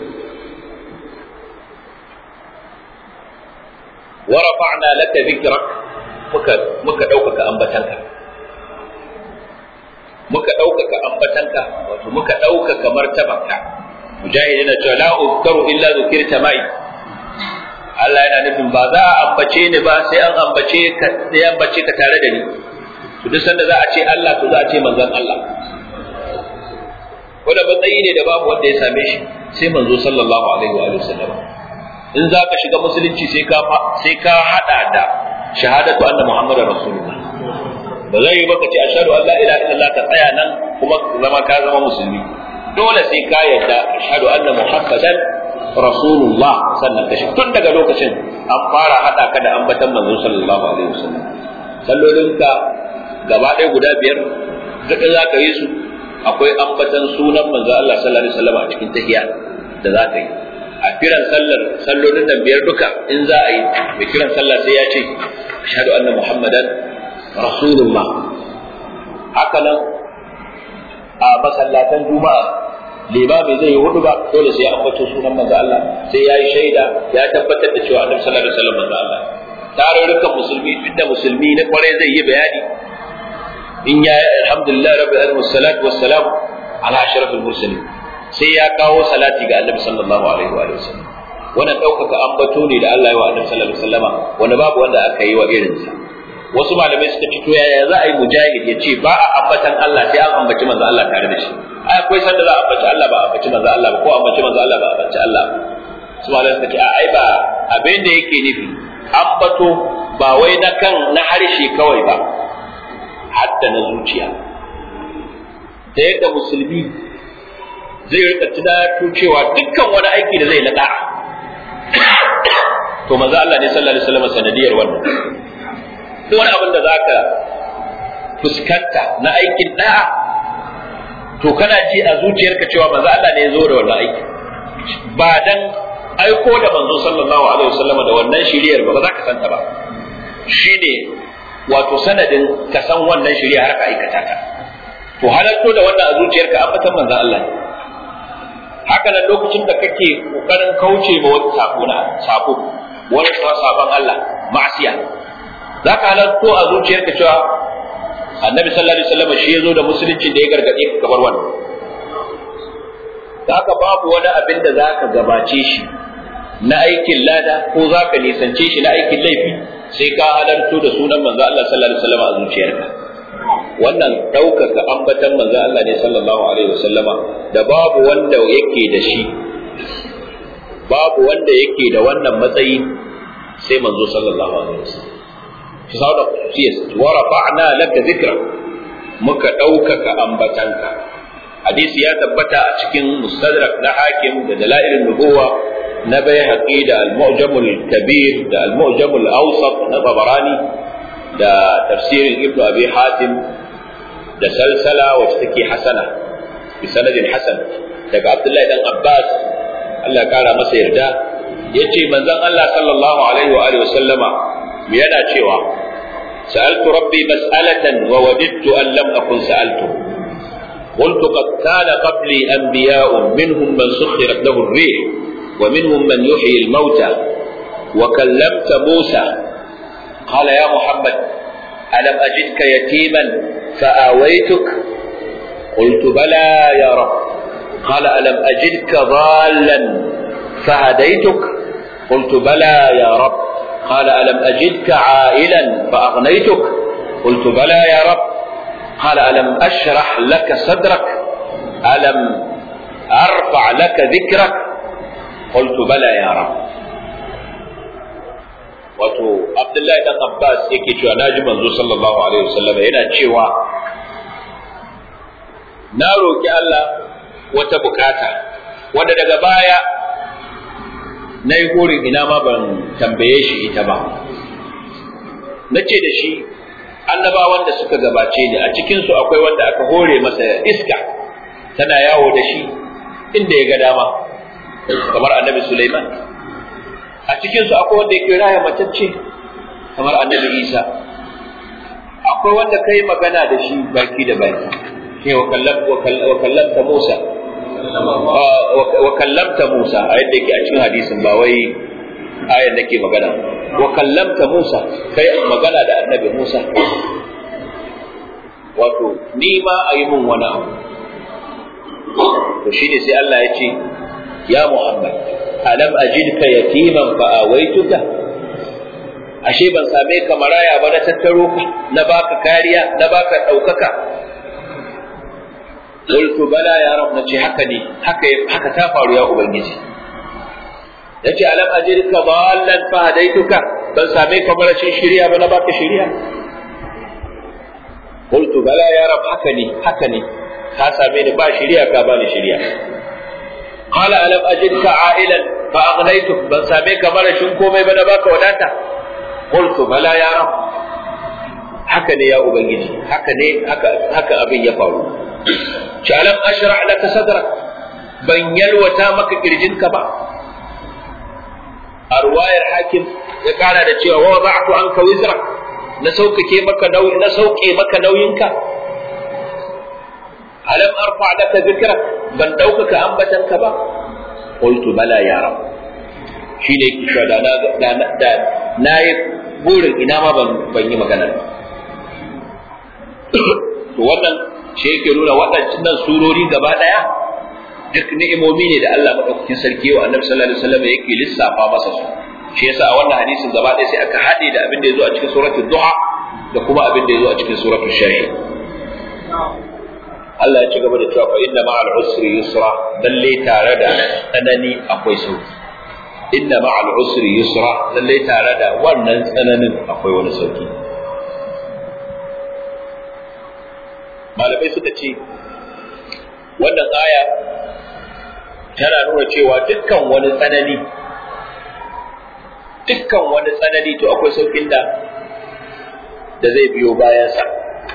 S1: wa rafa'na laka dhikrak muka muka ɗaukaka ambatanka muka ɗaukaka ambatanka wato muka ɗaukaka martabanka mujahid yana cewa la uzkaru illa zukirta mai Allah yana nufin ba za a ambace ni ba sai an ambace ka sai an ambace ka tare da ni to duk sanda za a ce Allah to za a ce manzon Allah wanda matsayi ne da babu wanda ya same shi sai manzo sallallahu alaihi wa sallam in za ka shiga musulunci sai ka sai ka hada da shahadatu anna muhammadar rasulullah ba zai yi baka ce ashhadu an la ilaha illallah ka tsaya nan kuma zama ka zama musulmi dole sai ka yarda ashhadu anna muhammadan rasulullah sannan ka tun daga lokacin an fara hada ka da ambatan manzo sallallahu alaihi wasallam sallolinka gaba ɗaya guda biyar duk za ka yi su akwai ambatan sunan manzo Allah sallallahu alaihi wasallam a cikin tahiyya da za ka yi a kiran sallar sallolin nan biyar duka in za a yi mai kiran sallah sai ya ce ashhadu anna muhammadan rasulullah haka nan a masallatan juma'a limami zai yi hudu ba dole sai ya ambato sunan manzo Allah sai ya yi shaida ya tabbatar da cewa annabi sallallahu alaihi wasallam manzo Allah tarurrukan musulmi inda musulmi na kwarai zai yi bayani in ya alhamdulillah rabbil alamin wassalatu wassalamu ala ashrafil mursalin sai ya kawo salati ga annabi sallallahu alaihi wa sallam wannan ɗaukaka ambato ne da Allah ya wa annabi sallallahu alaihi wasallama wanda babu wanda aka yi wa irinsa wasu malamai suka ce to yaya za a yi mujahid ya ce ba a ambatan Allah sai an ambaci manzo Allah tare da shi ai akwai sanda za a ambaci Allah ba a ambaci manzo Allah ba ko ambaci manzo Allah ba a ambaci Allah su malamai suka ce a ai ba abin da yake nufi ambato ba wai na kan na harshe kawai ba hatta na zuciya da yadda musulmi zai rika tunato cewa dukkan wani aiki da zai na da'a to manzo Allah ne sallallahu alaihi wasallam sanadiyar wannan duk wani abin da zaka fuskanta na aikin da'a to kana ji a zuciyarka cewa manzo Allah ne ya zo da wannan aiki ba dan aiko da manzo sallallahu alaihi wasallam da wannan shiriyar ba ba za ka santa ba shine wato sanadin ka san wannan shiriya har ka aikata ta to halatto da wannan a zuciyarka an fatan manzo Allah ne haka nan lokacin da kake kokarin kauce ma wani sako na sako wani sabon Allah ma'asiya za ka halarto a zuciyarka cewa annabi sallallahu alaihi wasallam shi ya zo da musulunci da ya gargaɗe ka kamar wannan da haka babu wani abin da za ka gabace shi na aikin lada ko za ka nisance shi na aikin laifi sai ka halarto da sunan manzo Allah sallallahu alaihi wasallam a zuciyarka wannan ɗaukaka ambatan manzo Allah ne sallallahu alaihi wasallama da babu wanda yake da shi babu wanda yake da wannan matsayi sai manzo sallallahu alaihi wasallam shi sa da kusiyas wa rafa'na laka zikra muka ɗaukaka ambatanka hadisi ya tabbata a cikin mustadrak na hakim da dalailin nubuwa na bayhaqi da al-mu'jamul kabir da al-mu'jamul awsat na tabarani da tafsirin ibnu abi hatim da salsala wacce take hasana bi sanadin hasan daga abdullahi dan abbas Allah kara masa yarda yace manzon Allah sallallahu alaihi wa alihi wa sallama yana cewa سألت ربي مسألة ووددت أن لم أكن سألته قلت قد كان قبلي أنبياء منهم من سخرت له الريح ومنهم من يحيي الموتى وكلمت موسى قال يا محمد ألم أجدك يتيما فآويتك قلت بلى يا رب قال ألم أجدك ضالا فهديتك قلت بلى يا رب قال ألم أجدك عائلا فأغنيتك قلت بلى يا رب قال ألم أشرح لك صدرك ألم أرفع لك ذكرك قلت بلى يا رب wato Abdullahi dan Abbas yake cewa naji manzo sallallahu alaihi wasallam yana cewa na roki Allah wata bukata wanda daga baya na yi burin ina ma ban tambaye shi ita ba na ce da shi annabawan da suka gabace ni a cikinsu akwai wanda aka hore masa iska tana yawo da shi inda ya ga dama kamar annabi Sulaiman a cikinsu akwai wanda yake raya matacce kamar annabi Isa akwai wanda kai magana da shi baki da baki shi wa kallamta Musa wa kallamta Musa a yadda yake a cikin hadisin ba wai ayar da ke magana wa kallamta Musa kai magana da annabi Musa wato ni ma a yi mun wani abu to shine sai Allah ya ce ya Muhammad alam ajidka yatiman fa awaituka ashe ban same ka maraya ba na tattaro ka na baka kariya na baka daukaka qultu bala ya rab nace haka ne haka haka ta faru ya ubangiji yace alam ajidka dallan fa hadaituka ban same ka marashin shiriya ba na baka shiriya qultu bala ya rab haka ne haka ne ka same ni ba shiriya ka bani shiriya qala alam ajidka a'ilan fa aghnaytuk ban same ka marashin komai ba na baka wadata qultu bala ya rab haka ne ya ubangiji haka ne haka haka abin ya faru shi alam ashrah laka sadrak ban yalwata maka kirjinka ba a ruwayar hakim ya kara da cewa wa wada'tu anka wizra na sauƙaƙe maka nauyi na sauke maka nauyinka alam arfa laka zikra ban ɗaukaka ambatanka ba qultu bala ya rab shi ne yake cewa da na da na yi burin ina ma ban ban yi magana ba to wannan shi yake nuna waɗannan surori gaba ɗaya duk ni'imomi ne da Allah madaukakin sarki wa Annabi sallallahu alaihi wasallam yake lissafa masa su shi yasa a wannan hadisin gaba ɗaya sai aka haɗe da abin da ya zo a cikin suratul duha da kuma abin da ya zo a cikin suratul shari'a Allah ya ci gaba da cewa fa inna ma'al usri yusra lalle tare da tsanani akwai sauki inna ma'al usri yusra lalle tare da wannan tsananin akwai wani sauki malamai suka ce wannan aya tana nuna cewa dukkan wani tsanani dukkan wani tsanani to akwai saukin da da zai biyo bayansa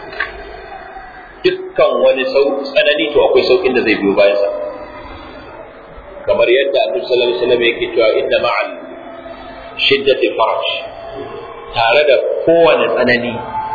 S1: dukkan wani tsanani to akwai saukin da zai biyo bayansa kamar yadda annabi sallallahu alaihi wasallam yake cewa inna ma'al shiddati faraj tare da kowane tsanani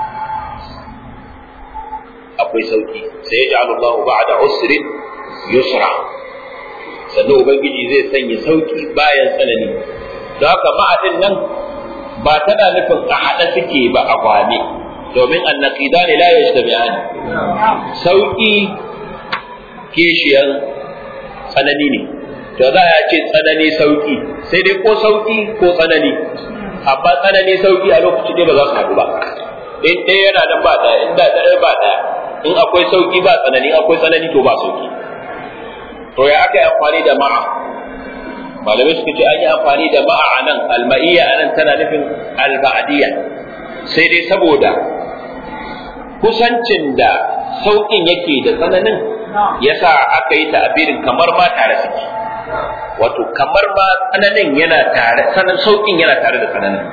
S1: akwai sauki sai ya ja'alu Allahu ba'da usrin yusra sannan ubangiji zai sanya sauki bayan tsanani don haka ma'adin nan ba tana nufin a haɗa suke ba a kwame domin annaqidani la yajtami'ani sauki kishiyan tsanani ne to za a ce tsanani sauki sai dai ko sauki ko tsanani amma tsanani sauki a lokaci ne ba za su haɗu ba in ɗaya yana nan ba ɗaya in da ɗaya ba ɗaya in akwai sauki ba tsanani akwai tsanani to ba sauki to ya aka yi amfani da ma'a malamai suka ce an yi amfani da ma'a a nan alma'iyya a nan tana nufin alba'adiyya sai dai saboda kusancin da sauƙin yake da tsananin yasa aka yi ta'abirin kamar ma tare suke wato kamar ma tsananin yana tare sanan sauƙin yana tare da tsananin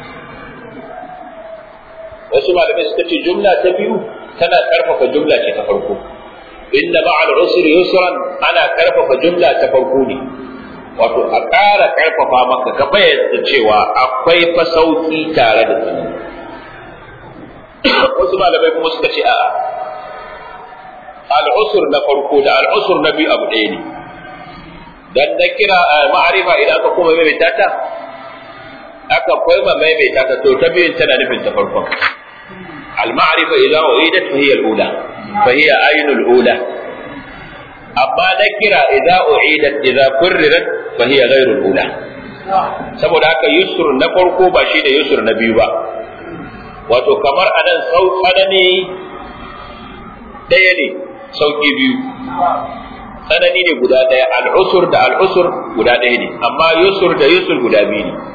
S1: wasu malamai suka ce jumla ta biyu tana karfafa jumla ce ta farko inna ma'al usri yusran ana karfafa jumla ta farko ne wato a ƙara karfafa maka ka bayyana cewa akwai fa sauki tare da tsanani wasu malamai kuma suka ce a'a al'usur na farko da al'usur na biyu abu ɗaya ne dan na kira ma'arifa idan aka kuma maimaita ta aka kuma maimaita ta to ta biyun tana nufin ta farkon al-ma'rifa idza uidat fa hiya al-ula fa hiya aynul ula amma na kira idza uidat idza kurrirat fa hiya ghayrul ula saboda haka yusur na farko ba shi da yusur na biyu ba wato kamar anan sau tsanani ɗaya ne sauki biyu tsanani ne guda ɗaya al'usur da al'usur guda ɗaya ne amma yusur da yusur guda biyu ne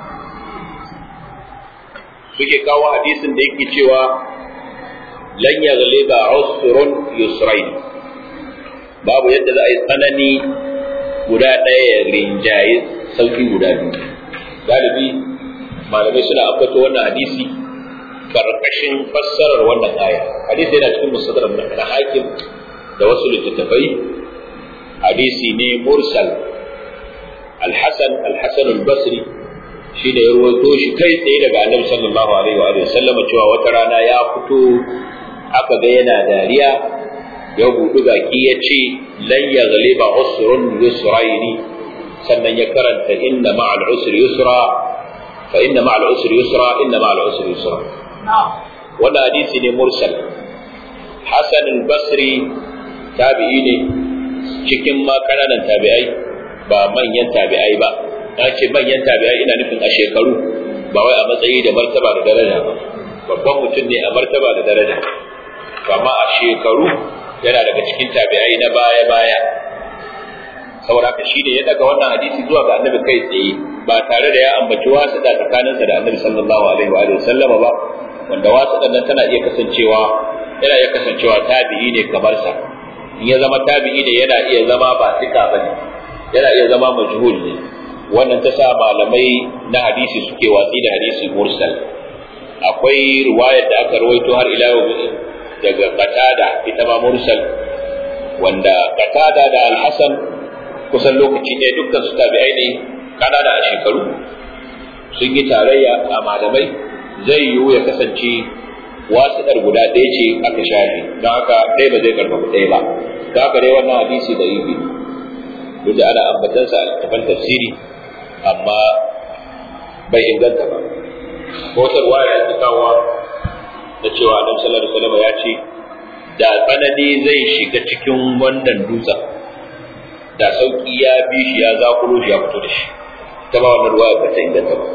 S1: suke kawo hadisin da yake cewa lan yaghliba usrun yusrain babu yadda za a yi tsanani guda ɗaya ya rinjaye sauki guda biyu galibi malamai suna ambato wannan hadisi karkashin fassarar wannan aya hadisi yana cikin musadar na hakim da wasu littattafai hadisi ne mursal al-hasan al-hasan al-basri shi da ya ruwaito shi kai tsaye daga annabi sallallahu alaihi wa sallama cewa wata rana ya fito aka ga yana dariya ya buɗi baki ya ce lan ya ghaliba usrun yusraini sannan ya karanta inna ma'al usri yusra fa inna ma'al usri yusra inna ma'al usri yusra wannan hadisi ne mursal hasan al-basri tabi'i ne cikin ma kananan tabi'ai ba manyan tabi'ai ba na ce manyan tabi'ai ina nufin a shekaru ba wai a matsayi da martaba da daraja ba babban mutum ne a martaba da daraja amma a shekaru yana daga cikin tabi'ai na baya baya saboda haka shi ne ya daga wannan hadisi zuwa ga annabi kai tsaye ba tare da ya ambaci wasu da tsakaninsa da annabi sallallahu alaihi wa sallama ba wanda wasu nan tana iya kasancewa yana iya kasancewa tabi'i ne kamar sa in ya zama tabi'i ne yana iya zama ba tika bane yana iya zama majhul ne wannan ta sa malamai na hadisi suke watsi da hadisi mursal akwai riwayar da aka rawaito har ila yau daga qatada ita ma mursal wanda qatada da al-hasan kusan lokaci ne dukkan su tabi'ai ne kanana a shekaru sun yi tarayya a malamai zai yiwu ya kasance wasiɗar guda ɗaya ce aka shafe don haka ɗaya ba zai karfafa ɗaya ba don haka dai wannan hadisi da ibi duk da ana ambatansa a littafan tafsiri amma bai inganta ba ko ta ruwaya ta kawo da cewa annabi sallallahu alaihi wasallam ya ce da tsanani zai shiga cikin wannan dutsen da sauki ya bi shi ya zakuro shi ya fito da shi ta ba wannan ruwaya ba ta inganta ba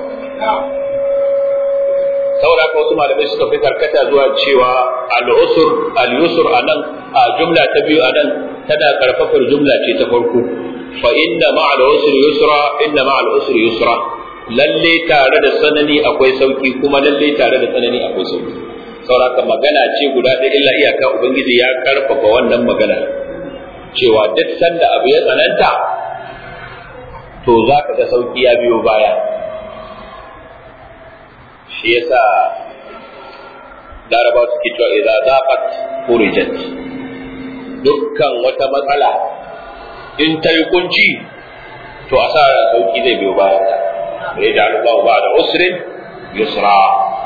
S1: saboda haka wasu malamai suka fi karkata zuwa cewa al-usr al-yusr anan a jumla ta biyu anan tana karfafar jumla ce ta farko fa inna ma'al usri yusra inna ma'al usri yusra lalle tare da sanani akwai sauki kuma lalle tare da sanani akwai sauki saboda haka magana ce guda ɗaya illa iyaka ubangiji ya karfafa wannan magana cewa duk sanda abu ya tsananta to za ka ga sauki ya biyo baya shi yasa laraba suke cewa idza zaqat furijat dukkan wata matsala in ta yi kunci to a sa sauki zai biyo baya ta ya ji Allah ba da usrin yusra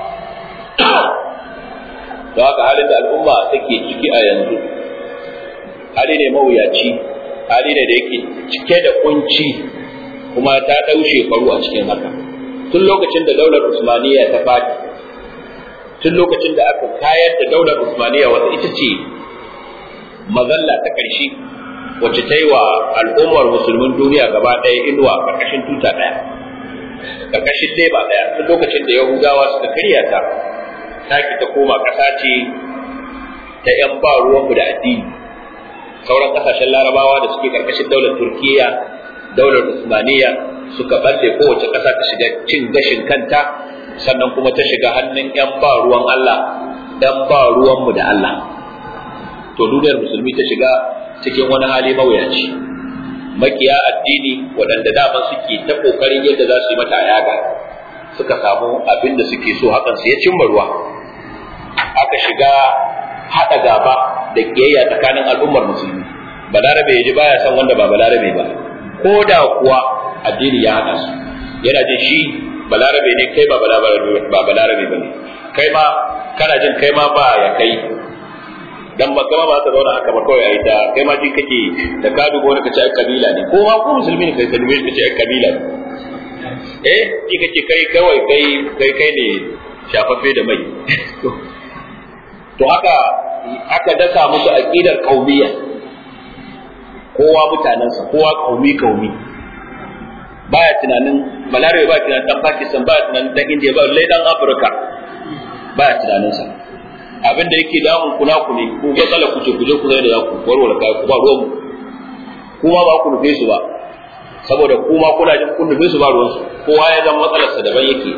S1: to haka halin da al'umma take ciki a yanzu hali ne mawuyaci hali ne da yake cike da kunci kuma ta ɗau shekaru a cikin haka tun lokacin da daular usmaniya ta fadi tun lokacin da aka kayar da daular usmaniya wata ita ce mazalla ta ƙarshe wacce ta yi wa al'ummar musulmin duniya gaba ɗaya inuwa ƙarƙashin tuta ɗaya ƙarƙashin leba ɗaya tun lokacin da yahudawa suka karya ta taki ta koma ƙasa ce ta ‘yan ba ruwanmu da addini sauran ƙasashen larabawa da suke ƙarƙashin daular turkiya daular usmaniya suka balle kowace ƙasa ta shiga cin gashin kanta sannan kuma ta shiga hannun ‘yan ba ruwan Allah ‘yan ba ruwanmu da Allah to duniyar musulmi ta shiga cikin wani hali mawuyaci makiya addini waɗanda daman suke ta ƙoƙarin yadda za su yi mata yaga suka samu abin da suke so hakan su ya cimma ruwa aka shiga haɗa gaba da ƙiyayya tsakanin al'ummar musulmi balarabe ya ji baya san wanda ba balarabe ba ko da kuwa addini ya haɗa su yana jin shi balarabe ne kai ba balarabe ba ne kai ma kana jin kai ma ba ya kai dan ba kama ba ka zauna haka ba kawai ai ta kai ma jin kake da ka dubo wani kace ai kabila ne ko ma ko musulmi ne kai kalme kace ai kabila ne eh ji kake kai kawai kai kai kai ne shafaffe da mai to haka aka dasa musu aqidar qaumiyya kowa mutanensa kowa kaumi kaumi baya tunanin balarabe ba tunanin dan pakistan baya tunanin dan india ba lai dan afirka baya tunaninsa abin da yake damun kuna ku ne ku matsala ku ce ku je ku zai da za ku warware kai ku ba ruwan kuma ba ku nufe su ba saboda kuma kuna jin kun nufe su ba ruwan su kowa ya zama matsalarsa daban yake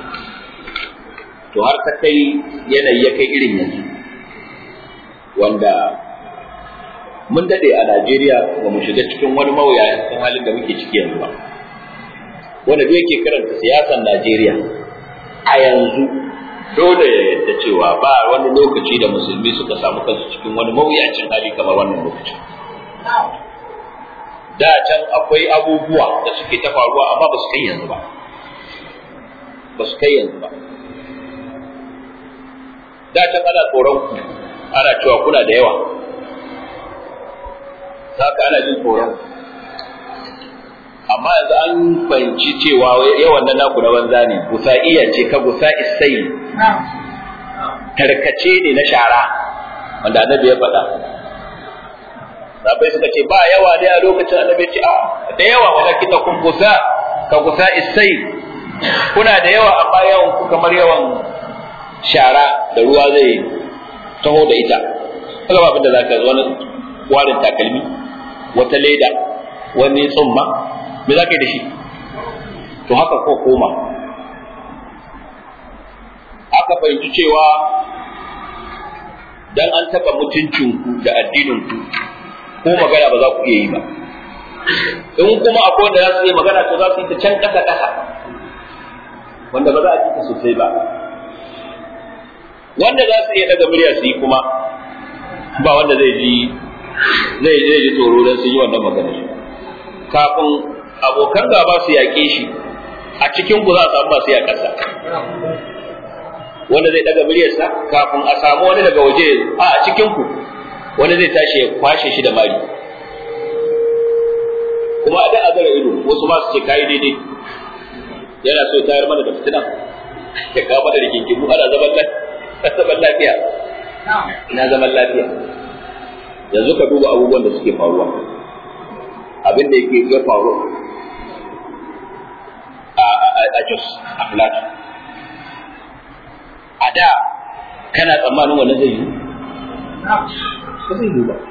S1: to har ta kai yanayi ya kai irin yanzu wanda mun dade a Najeriya ba mu shiga cikin wani mawuyacin halin da muke ciki yanzu ba wanda duk yake karanta siyasar Najeriya a yanzu dole ya yadda cewa ba wani lokaci da musulmi suka samu kansu cikin wani mawuyacin hali kamar wannan lokacin da can akwai abubuwa da suke ta faruwa amma ba su kai yanzu ba ba su kai yanzu ba da can ana tsoron ku ana cewa kuna da yawa haka ana jin tsoron amma yanzu an fahimci cewa yawan nan naku na banza ne gusa'iya ce ka gusa isai tarkace ne na shara wanda annabi ya faɗa sabai suka ce ba yawa ne a lokacin annabi ce a da yawa walakin da kun gusa ka gusa isai kuna da yawa amma yawan ku kamar yawan shara da ruwa zai taho da ita kaga ba abin da zaka wani warin takalmi wata leda wani tsumma me za ka yi da shi to haka ko koma aka fahimci cewa dan an taɓa mutuncinku da addininku ko magana ba za ku iya yi ba in kuma akwai wanda za su iya magana to za su yi ta can ƙasa ƙasa wanda ba za a ji ta sosai ba wanda za su iya daga murya su yi kuma ba wanda zai ji zai zai ji tsoro don su yi wannan magana kafin abokan gaba su yaƙe shi a cikin ku za a samu masu yaƙarsa wanda zai daga muryarsa kafin a samu wani daga waje a a cikin ku wani zai tashi ya kwashe shi da mari kuma a da a zara ido wasu ma su ce kayi daidai yana so ya tayar mana da fitina ya kawo mana da kinkimu ana zaman zaman lafiya ina zaman lafiya yanzu ka duba abubuwan da suke faruwa abin da yake ya faru a Jos a Plateau a da kana tsammanin wannan zai yi ba zai yi ba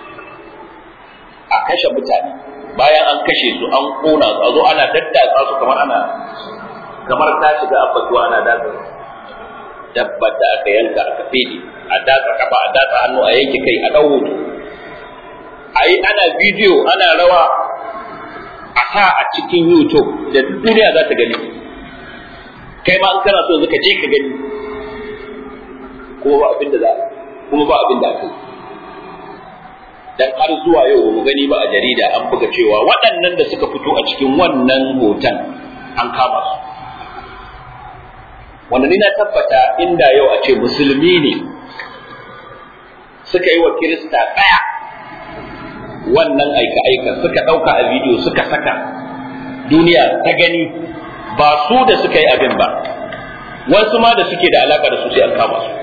S1: a kashe mutane bayan an kashe su an kona su a zo ana daddatsa su kamar ana kamar ta shiga abbatuwa ana datsa dabbar da aka yanka aka fede a datsa kafa a datsa hannu a yanke kai a ɗau hoto a yi ana bidiyo ana rawa a sa a cikin youtube da duniya za ta gani kai ma in kana so ka je ka gani kuma ba abin da za kuma ba abin da aka yi dan har zuwa yau mu gani ba a jarida an buga cewa waɗannan da suka fito a cikin wannan hoton an kama su wanda ni na tabbata inda yau a ce musulmi ne suka yi wa kirista ɗaya wannan aika-aika suka ɗauka a bidiyo suka saka duniya ta gani ba su da suka yi abin ba wasu ma da suke da alaka da su sai an kama su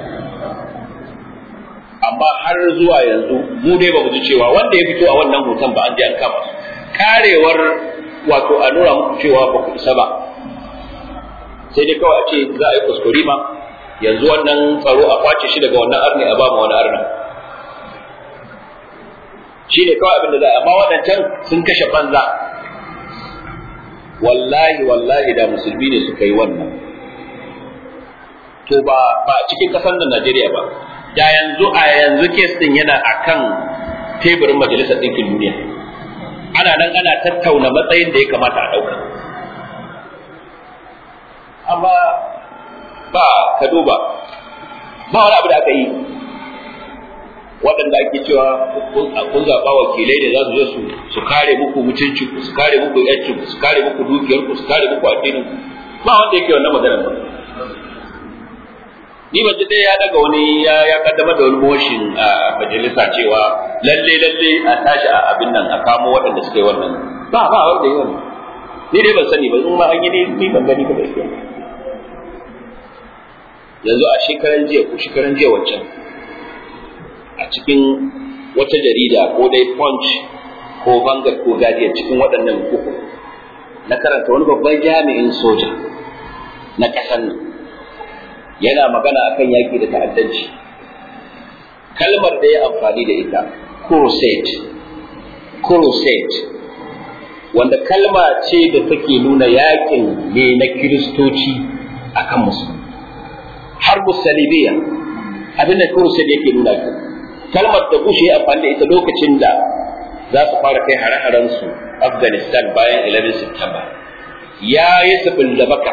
S1: amma har zuwa yanzu mu dai ba mu ji cewa wanda ya fito a wannan hoton ba an je an kama su karewar wato a nuna muku cewa ba ku isa ba sai dai kawai a ce za a yi kuskure ma yanzu wannan tsaro a kwace shi daga wannan arni a ba mu wani arna shi ne kawai abin da za a amma waɗancan sun kashe banza wallahi wallahi da musulmi ne suka yi wannan to ba ba cikin ƙasar nan Najeriya ba da yanzu a yanzu kes din yana akan teburin majalisar ɗinkin duniya ana nan ana tattauna matsayin da ya kamata a ɗauka amma ba ka duba ba wani abu da aka yi waɗanda ake cewa kun zaɓa wakilai da za su zo su kare muku mutunci ku su kare muku yancin ku su kare muku dukiyar ku su kare muku addinin ku ba wanda yake wannan maganar ba ni ban ji dai ya daga wani ya ya kaddamar da wani motion a majalisa cewa lalle lalle a tashi a abin nan a kamo waɗanda suka yi wannan ba ba wanda yi wannan ni dai ban sani ba in ma an yi ni ban gani ba gaskiya yanzu a shekaran jiya ko shekaran jiya wancan a cikin wata jarida ko dai punch ko vanguard ko guardian cikin waɗannan uku na karanta wani babban jami'in soja na ƙasar nan yana magana akan yaƙi da ta'addanci kalmar da ya amfani da ita crusade crusade wanda kalma ce da take nuna yaƙin ne na kiristoci akan musulmi har musalibiya abinda crusade yake nuna ki kalmar da Bush ya amfani da ita lokacin da za su fara kai hare-haren su Afghanistan bayan 11 September ya yi sabin da baka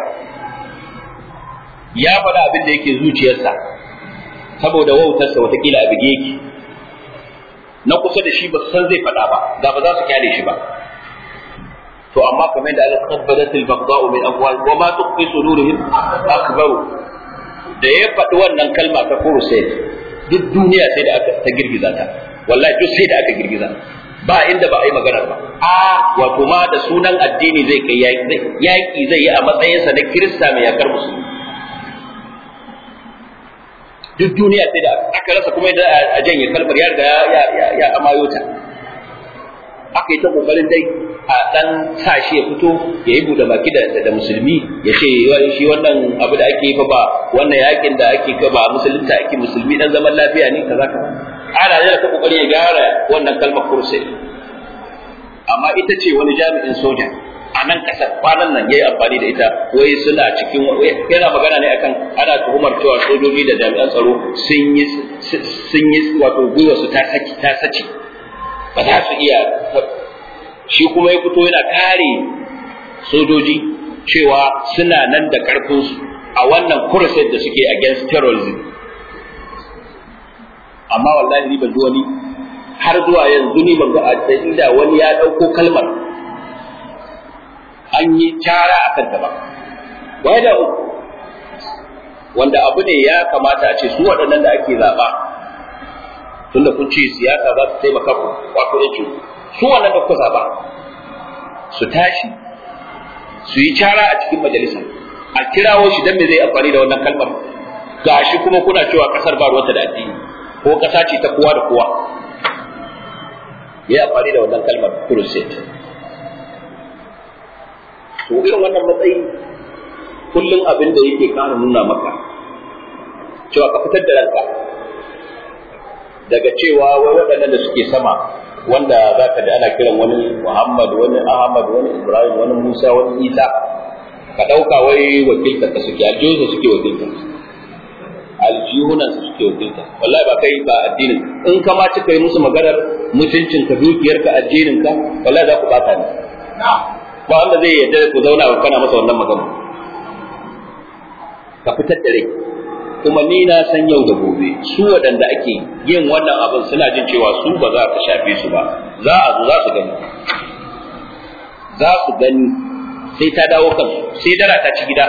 S1: ya faɗa abin da yake zuciyarsa saboda wautarsa watakila a bige yake na kusa da shi ba san zai faɗa ba da ba za su kyale shi ba to amma kamar da Allah tabbatat al-baghda'u min afwah wa ma tukhfi sudurihim akbar da ya faɗi wannan kalma ta crusade duk duniya sai da aka ta girgiza ta wallahi duk sai da aka girgiza ba inda ba a yi magana ba a wato ma da sunan addini zai kai yaƙi zai yi a matsayinsa na kirista mai yakar musulmi duk duniya sai da aka rasa kuma da a janye kalmar ya riga ya ya ya amayo ta aka yi ta kokarin dai a dan sa shi ya fito ya yi bude baki da da musulmi ya ce shi wannan abu da ake yi fa ba wannan yakin da ake ka ba musulunta ake musulmi dan zaman lafiya ne kaza kaza ana da ta kokari ya gyara wannan kalmar kursi amma ita ce wani jami'in soja a nan kasar kwanan nan yayi amfani da ita wai suna cikin yana magana ne akan ana tuhumar cewa sojoji da jami'an tsaro sun yi sun yi wato gwiwa su ta saki ta sace ba za su iya shi kuma ya fito yana kare sojoji cewa suna nan da karfin su a wannan crusade da suke against terrorism amma wallahi ni ban ji wani har zuwa yanzu ni ban ga inda wani ya dauko kalmar an yi cara a kanta ba wai da wanda abu ne ya kamata a ce su waɗannan da ake zaɓa tunda kun ce siyasa za su taimaka ku wato ya su wannan da kuka zaɓa su tashi su yi cara a cikin majalisa a kirawo shi dan me zai amfani da wannan kalmar gashi kuma kuna cewa kasar ba ruwanta da addini ko kasa ce ta kowa da kowa ya amfani da wannan kalmar crusade to irin wannan matsayi kullum abin da yake ƙara nuna maka cewa ka fitar da ranka daga cewa wai waɗannan da suke sama wanda za ka ji ana kiran wani Muhammad wani Ahmad wani Ibrahim wani Musa wani Isa ka ɗauka wai wakiltar ka suke aljihunsa suke wakiltar aljihunan su suke wakiltar wallahi ba kai ba addinin in ka ma cika yi musu maganar mutuncin ka dukiyar ka addinin ka wallahi za ku bata ne ba wanda zai yarda ku zauna ba kana masa wannan magana ka fitar da rai kuma ni na san yau da gobe su waɗanda ake yin wannan abin suna jin cewa su ba za ka shafe su ba za a zo za su gani za su gani sai ta dawo kansu sai dara ta ci gida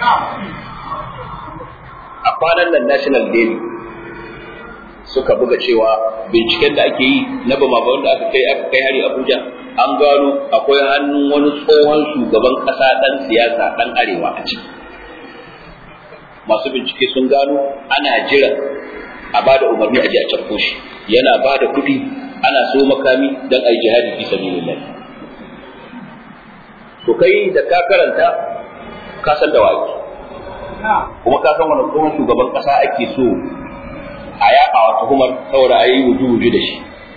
S1: a kwanan nan national daily suka buga cewa binciken da ake yi na bama wanda aka kai aka kai hari abuja an gano akwai hannun wani tsohon shugaban ƙasa ɗan siyasa ɗan arewa a ciki masu bincike sun gano ana jiran a ba da umarni a ji a cafko shi yana ba da kuɗi ana so makami don a yi jihadi fi sabilillah to kai da ka karanta ka san da waki kuma ka san wani tsohon shugaban ƙasa ake so a yaƙa wa tuhumar saboda a yi wuju-wuju da shi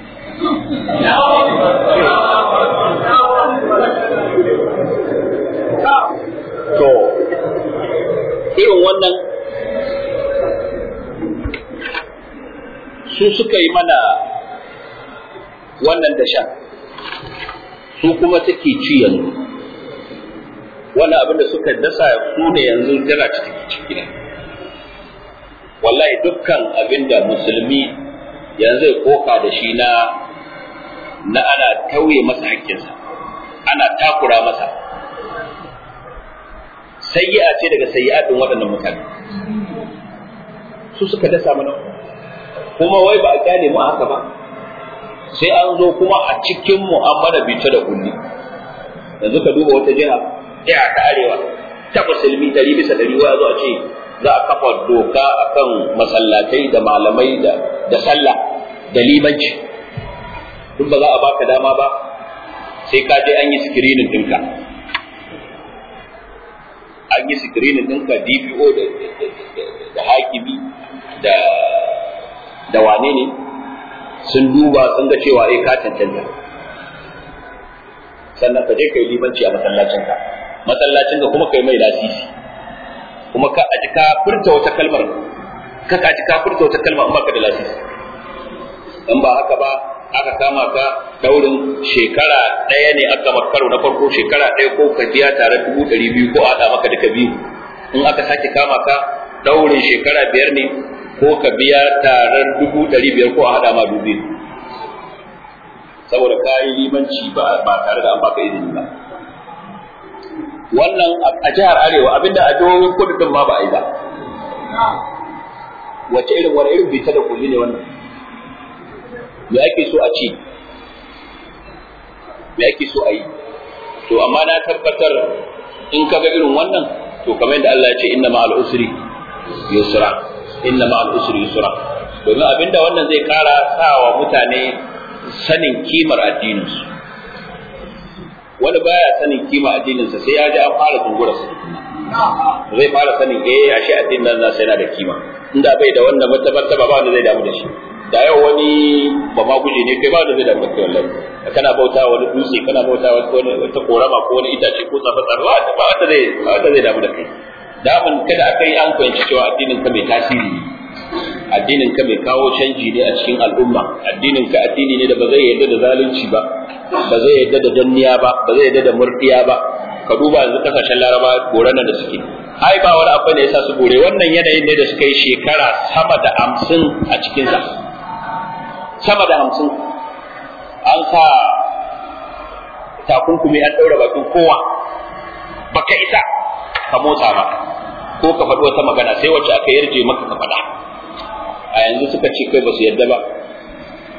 S1: to irin wannan su suka yi mana wannan dashen su kuma take ci yanzu wannan abin da suka dasa su ne yanzu jira ciki ciki ne wallahi dukkan abin da musulmi yanzu ya koka da shi na na ana tauye masa hakkinsa ana takura masa sayyi'a ce daga sayyi'atin waɗannan mutane su suka dasa mana kuma wai ba a kyale mu haka ba sai an zo kuma a cikin mu an mana bita da kulli yanzu ka duba wata jiha jiha ta arewa ta musulmi ɗari bisa ɗari wa zo a ce za a kafa doka akan masallatai da malamai da da sallah da limanci duk ba za a baka dama ba sai ka je an yi screening ɗinka an yi screening ɗinka DPO da da hakimi da da wane ne sun duba sun ga cewa eh ka cancanta sannan ka je kai limanci a masallacinka masallacinka kuma kai mai lasisi kuma ka aji ka furta wata kalmar ka aji ka furta wata kalmar in baka da lasisi in ba haka ba aka kama ka daurin shekara ɗaya ne aka karo na farko shekara ɗaya ko ka biya tare dubu ɗari biyu ko a haɗa maka duka biyu in aka sake kama ka daurin shekara biyar ne ko ka biya tarar dubu ɗari biyar ko a haɗa ma dubu saboda ka yi limanci ba tare da an baka izini ba wannan a jihar arewa abinda a jihohin kudu din ma ba a yi ba wace irin wani irin bita da kulli ne wannan me ake so a ce me ake so a yi to amma na tabbatar in ka ga irin wannan to kamar yadda Allah ya ce inna ma'al usri yusra inna ma'al usri yusra domin abinda wannan zai kara sawa mutane sanin kimar addininsu wani baya sanin kima addininsa sai ya ji an fara tungura sa zai fara sanin eh ashe addinin nan nasa yana da kima inda bai da wannan martaba ba wanda zai damu da shi da yau wani ba ma guje ne kai ba wanda zai damu da kai wallahi kana bauta wani dutse kana bauta wani wata korama ko wani itace ko tsafa tsafa ba wanda zai ba wanda zai damu da kai damun kada aka yi an fahimci cewa addinin ka mai tasiri ne addinin ka mai kawo canji ne a cikin al'umma addinin ka addini ne da ba zai yarda da zalunci ba ba zai yarda da danniya ba ba zai yarda da murdiya ba ka duba yanzu kasashen laraba goran da suke ai ba wani abu ne yasa su gore wannan yanayin ne da suka yi shekara sama da hamsin a cikinsa sama da hamsin an sa takunkumi an ɗaura bakin kowa baka isa ka motsa ba ko ka faɗi wata magana sai wacce aka yarje maka ka faɗa a yanzu suka ce kai ba su yarda ba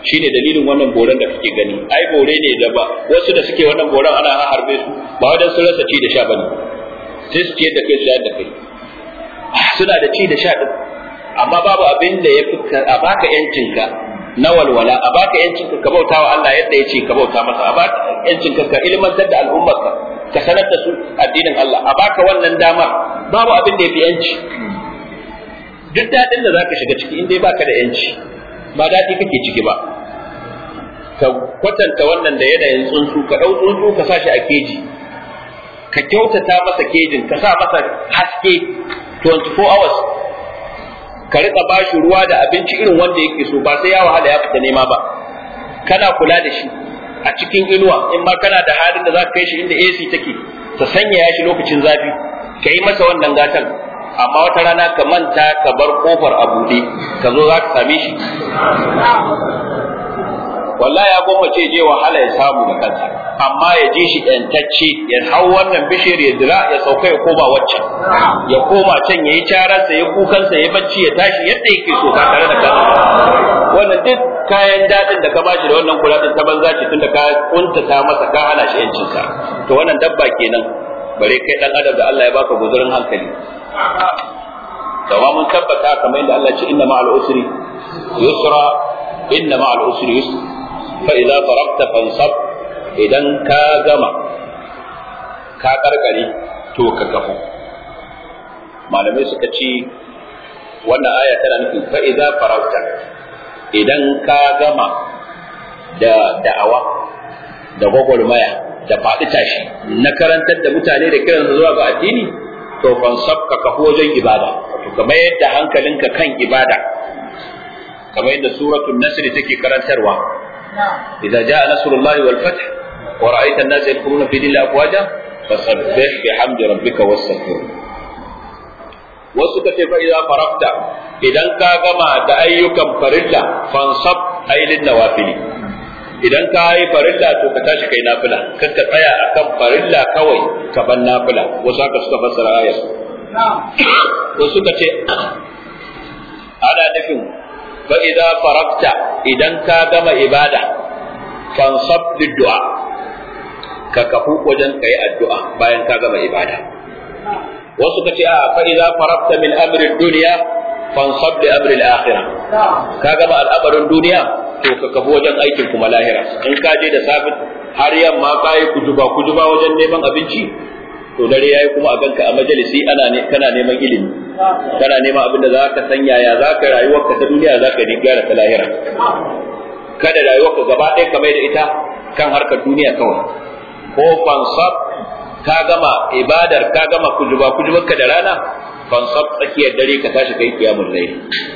S1: shine dalilin wannan boran da kake gani ai bore ne da ba wasu da suke wannan boran ana harbe su ba wajen sun rasa ci da sha bane sai su ciyar da kai su shayar da kai suna da ci da sha din amma babu abin da ya fi a baka yancinka na walwala a baka yancinka ka bauta wa Allah yadda ya ce ka bauta masa a baka yancinka ka ilmantar da al'ummarka ka sanar da su addinin Allah a baka wannan dama babu abin da ya fi yanci duk daɗin da za ka shiga ciki in dai baka da yanci ba daɗi kake ciki ba ka kwatanta wannan da yanayin tsuntsu ka ɗau tsuntsu ka sa shi a keji ka kyautata masa kejin ka sa masa haske 24 hours ka rika ba shi ruwa da abinci irin wanda yake so ba sai ya wahala ya fita nema ba kana kula da shi a cikin inuwa in ma kana da halin da za ka kai shi inda AC take ta sanya shi lokacin zafi ka yi masa wannan gatan amma wata rana ka manta ka bar kofar a buɗe ka zo za ka same shi wallahi ya gwammace je wahala ya samu da kansa amma ya ji shi ɗantacce ya hau wannan bishiyar ya dira ya sauka ya koma waccan ya koma can ya yi cararsa ya kukansa ya bacci ya tashi yadda yake so ba tare da kansa wannan duk kayan daɗin da ka bashi da wannan kula din ta banza ce tunda ka kuntata masa ka hana shi yancinsa to wannan dabba kenan bare kai dan adam da Allah ya baka guzurin hankali Dawa mun tabbata kamar yadda Allah ya ce inna ma'al usri yusra inna ma'al usri yusra fa idza faragta fansab idan ka gama ka karkare to ka kafu malamai suka ce wannan aya tana nufin fa idza faragta idan ka gama da da'awa da gwagwarmaya da faɗi tashi na karantar da mutane da kiransu zuwa ga addini to fansab ka kafu wajen ibada to kamar yadda hankalinka kan ibada kamar yadda suratul nasr take karantarwa idza jaa nasrullahi wal fath wa ra'aita an-nasa yadkhuluna fi dinillahi afwaja fasabbih bihamdi rabbika wastaghfir wasu ka ce fa idza farafta idan ka gama da ayyukan farilla fansab ailin nawafili idan ka yi farilla to ka tashi kai nafila kar ka tsaya akan farilla kawai ka ban nafila wasu haka suka fassara ayar wasu ka ce ana nufin fa idza farafta idan ka gama ibada fansab du'a ka kafu wajen kai addu'a bayan ka gama ibada wasu ka ce a fa idza farafta min amri dunya fansab li amri al-akhirah ka gama al'amarin duniya to ka kafu wajen aikin kuma lahira in ka je da safi har yamma ka yi kujuba kujuba wajen neman abinci to dare yayi kuma a ganka a majalisi ana ne kana neman ilimi kana neman abin da za ka san yaya za ka rayuwarka ta duniya za ka gyara ta lahira kada rayuwarka gaba ɗaya ka mai da ita kan harkar duniya kawai ko fansab ka gama ibadar ka gama kujuba kujubarka da rana fansab tsakiyar dare ka tashi kai kiyamul layl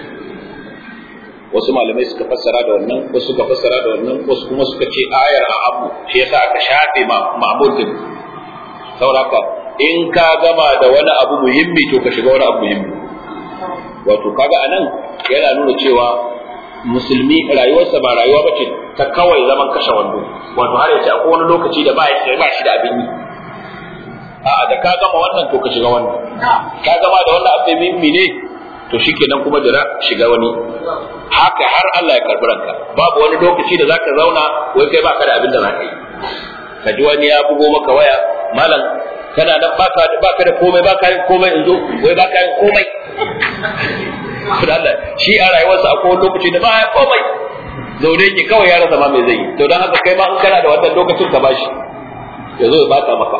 S1: wasu malamai suka fassara da wannan wasu suka fassara da wannan wasu kuma suka ce ayar a abu shi yasa aka shafe ma'mud din sauraka in ka gama da wani abu muhimmi to ka shiga wani abu muhimmi wato kaga anan yana nuna cewa musulmi rayuwarsa ba rayuwa bace ta kawai zaman kashe wando wato har yace akwai wani lokaci da ba ya ba shi da abin yi a'a da ka gama wannan to ka shiga wannan ka gama da wannan abu muhimmi ne to shikenan kuma jira shiga wani haka har Allah ya karbi ranka babu wani lokaci da zaka zauna wai kai baka da abin da zaka yi ka ji wani ya bugo maka waya malam kana nan baka baka da komai baka yin komai in zo wai baka yin komai Allah shi a rayuwarsa akwai wani lokaci da ba ya komai zaune yake kawai ya rasa ma mai zai yi to dan haka kai ma in kana da wannan lokacin ka bashi ya zo ya baka maka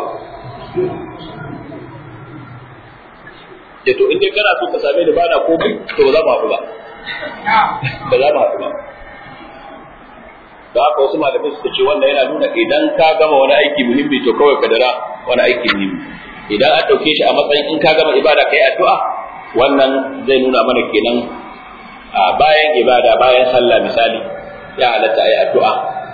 S1: ce to in dai kana so ka same ni ba na komai to ba za mu haɗu ba ba za mu haɗu ba da haka wasu malamai suka ce wannan yana nuna idan ka gama wani aiki muhimmi to kawai ka dara wani aiki muhimmi idan an ɗauke shi a matsayin in ka gama ibada kai addu'a wannan zai nuna mana kenan a bayan ibada bayan sallah misali ya halatta a yi addu'a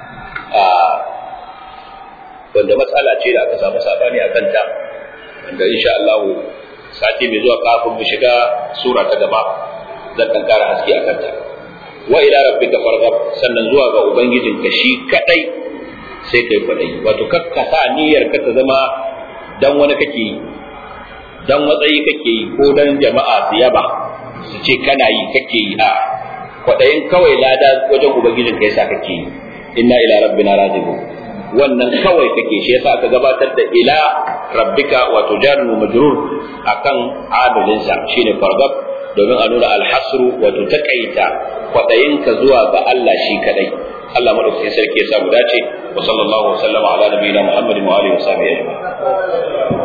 S1: wanda matsala ce da aka samu sabani a kanta wanda insha Allah sati mai zuwa kafin mu shiga sura ta gaba zan dan kara haske akan ta wa ila rabbika farghab sannan zuwa ga ubangijinka shi kadai sai kai kwadai wato kakka sa niyyar ka ta zama dan wani kake yi dan matsayi kake yi ko dan jama'a su yaba su ce kana yi kake yi a kwadayin kawai lada wajen ubangijin ka yasa kake yi inna ila rabbina raji'un wannan kawai kake shi yasa aka gabatar da ila rabbika wato jarun majrur akan adalinsa shine fargab domin a nuna alhasru wato takaita kwadayin ka zuwa ga Allah shi kadai Allah madaukakin sarki ya samu dace wa sallallahu wa sallama ala nabiyina Muhammadin wa alihi wa sahbihi ajma'in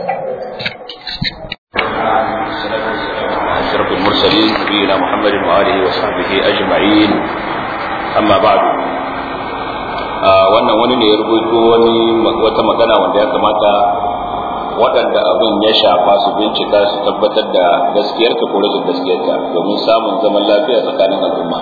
S1: أشرف المرسلين نبينا محمد وآله وصحبه أجمعين أما بعد wannan wani ne ya rubuto wani wata magana wanda ya kamata waɗanda abin ya shafa su bincika su tabbatar da gaskiyarta ko rashin gaskiyarta domin samun zaman lafiya tsakanin al'umma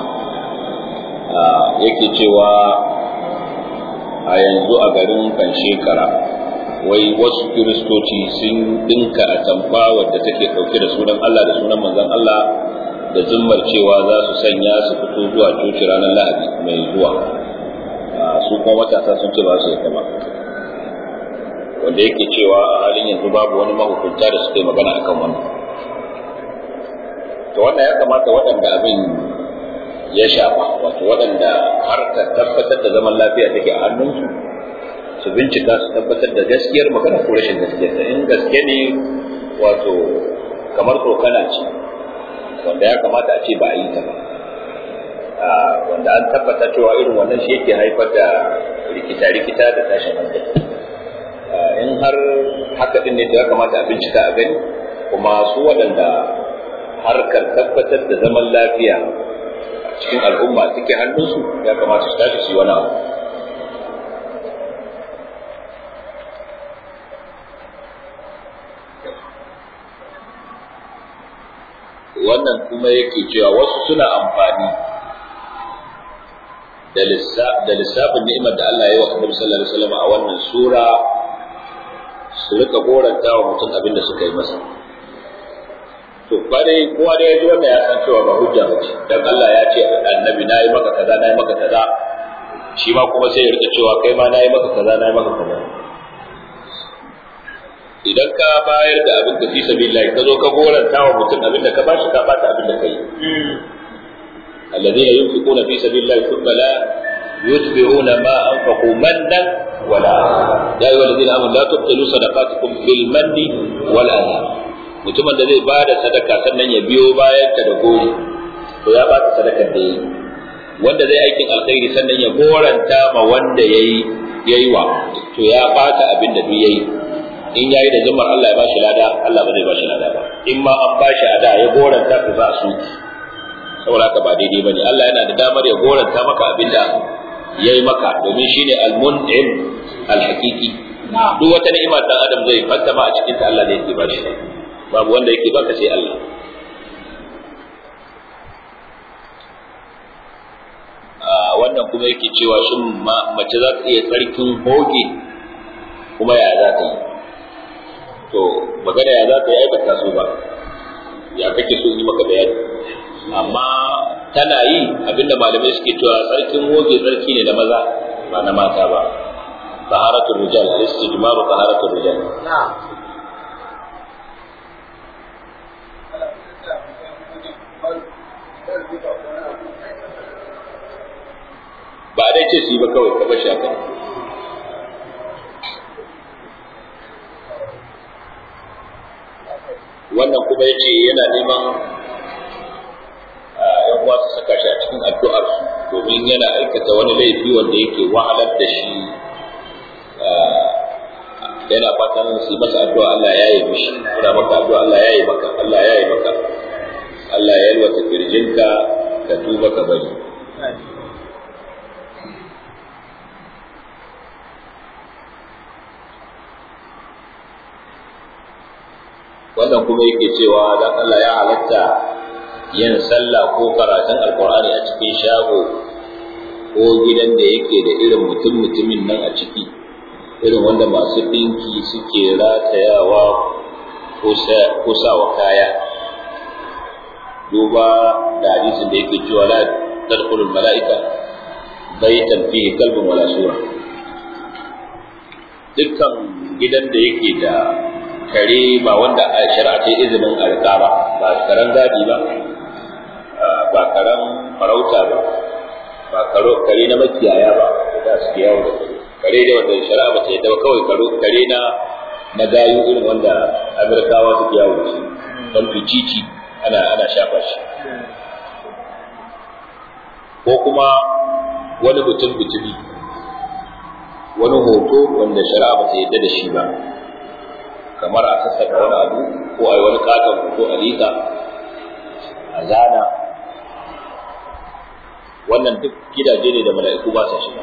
S1: yake cewa a yanzu a garin kan shekara wai wasu kiristoci sun dinka a tamfa wadda take ɗauke da sunan Allah da sunan manzon Allah da zummar cewa za su sanya su fito zuwa coci ranar lahadi mai zuwa su kuma matasa sun ce ba su yadda ba wanda yake cewa a halin yanzu babu wani mahukunta da suka yi magana akan wannan to wannan ya kamata waɗanda abin ya shafa wato waɗanda harkar tabbatar da zaman lafiya take a hannunsu su bincika su tabbatar da gaskiyar magana ko rashin gaskiyar ta in gaske ne wato kamar tsokana ce wanda ya kamata a ce ba a yi ta ba wanda an tabbata cewa irin wannan shi yake haifar da rikita-rikita da tashin hankali in har haka din ne da ya kamata a bincika a gani kuma su waɗanda harkar tabbatar da zaman lafiya a cikin al'umma suke hannunsu ya kamata su tashi su yi wani abu wannan kuma yake cewa wasu suna amfani da lissafin ni'imar da Allah ya yi wa Annabi sallallahu alaihi wasallam a wannan sura su rika goranta wa mutum abin da suka yi masa to ba dai kowa da ya ji wannan ya san cewa ba hujja ba ce dan Allah ya ce annabi na yi maka kaza na yi maka kaza shi ma kuma sai ya rika cewa kai ma na yi maka kaza na yi maka kaza idan ka bayar da abin da fi sabilillah ka zo ka goranta wa mutum abin da ka bashi ka bata abin da kai الذين ينفقون في سبيل الله ثم لا يتبعون ما أنفقوا منا ولا يا أيها الذين آمنوا لا تبطلوا صدقاتكم بالمن والأذى mutumin da zai bada sadaka sannan ya biyo bayan ta da gori to ya bata sadakar da yi wanda zai aikin alkhairi sannan ya goranta ma wanda yayi yayi wa to ya bata abin da duk yayi in yayi da zumar Allah ya bashi lada Allah ba zai bashi lada ba in ma an bashi ada ya goranta to za su saboda haka ba daidai bane Allah yana da damar ya goranta maka abinda yayi maka domin shine al-mun'im al-haqiqi duk wata ni'ima dan adam zai fantama a cikin ta Allah ne yake bashi babu wanda yake baka sai Allah wannan kuma yake cewa shin mace za ta iya tsarkin hoge kuma ya za ta yi to magana ya za ta yi aikata su ba ya kake so yi maka bayani amma tana yi abinda malamai suke cewa tsarkin woge tsarki ne na maza ba na mata ba taharatul rijal al-istijmaru taharatul rijal ba dai ce su yi ba kawai ka bashi haka wannan kuma ya ce yana neman yan uwa su saka shi a cikin addu'ar su domin yana aikata wani laifi wanda yake wahalar da shi yana fatan su masa addu'a Allah ya yi mishi muna maka addu'a Allah ya yi maka Allah ya yi maka Allah ya yalwata kirjinka ka tuba ka bari wannan kuma yake cewa dan Allah ya halatta yin sallah ko karatun alkur'ani a cikin shago ko gidan da yake da irin mutum mutumin nan a ciki irin wanda masu ɗinki suke ratayawa ko sawa kaya duba da hadisin da yake cewa la tadkhulul mala'ika baitan fihi kalbun wala sura dukkan gidan da yake da kare ba wanda a shari'a ta izinin a riƙa ba ba karen gadi ba ba karan farauta ba ba karo kare na makiyaya ba da suke yawo da kare da wanda shari'a ba ta yadda ba kawai karo kare na na gayu irin wanda Amerikawa suke yawo da shi don ficici ana ana shafa shi ko kuma wani mutum bitumi wani hoto wanda shari'a ba ta yadda da shi ba kamar a sassaka wani abu ko a yi wani katon hoto a liƙa a zana wannan duk gidaje ne da mala'iku ba sa shiga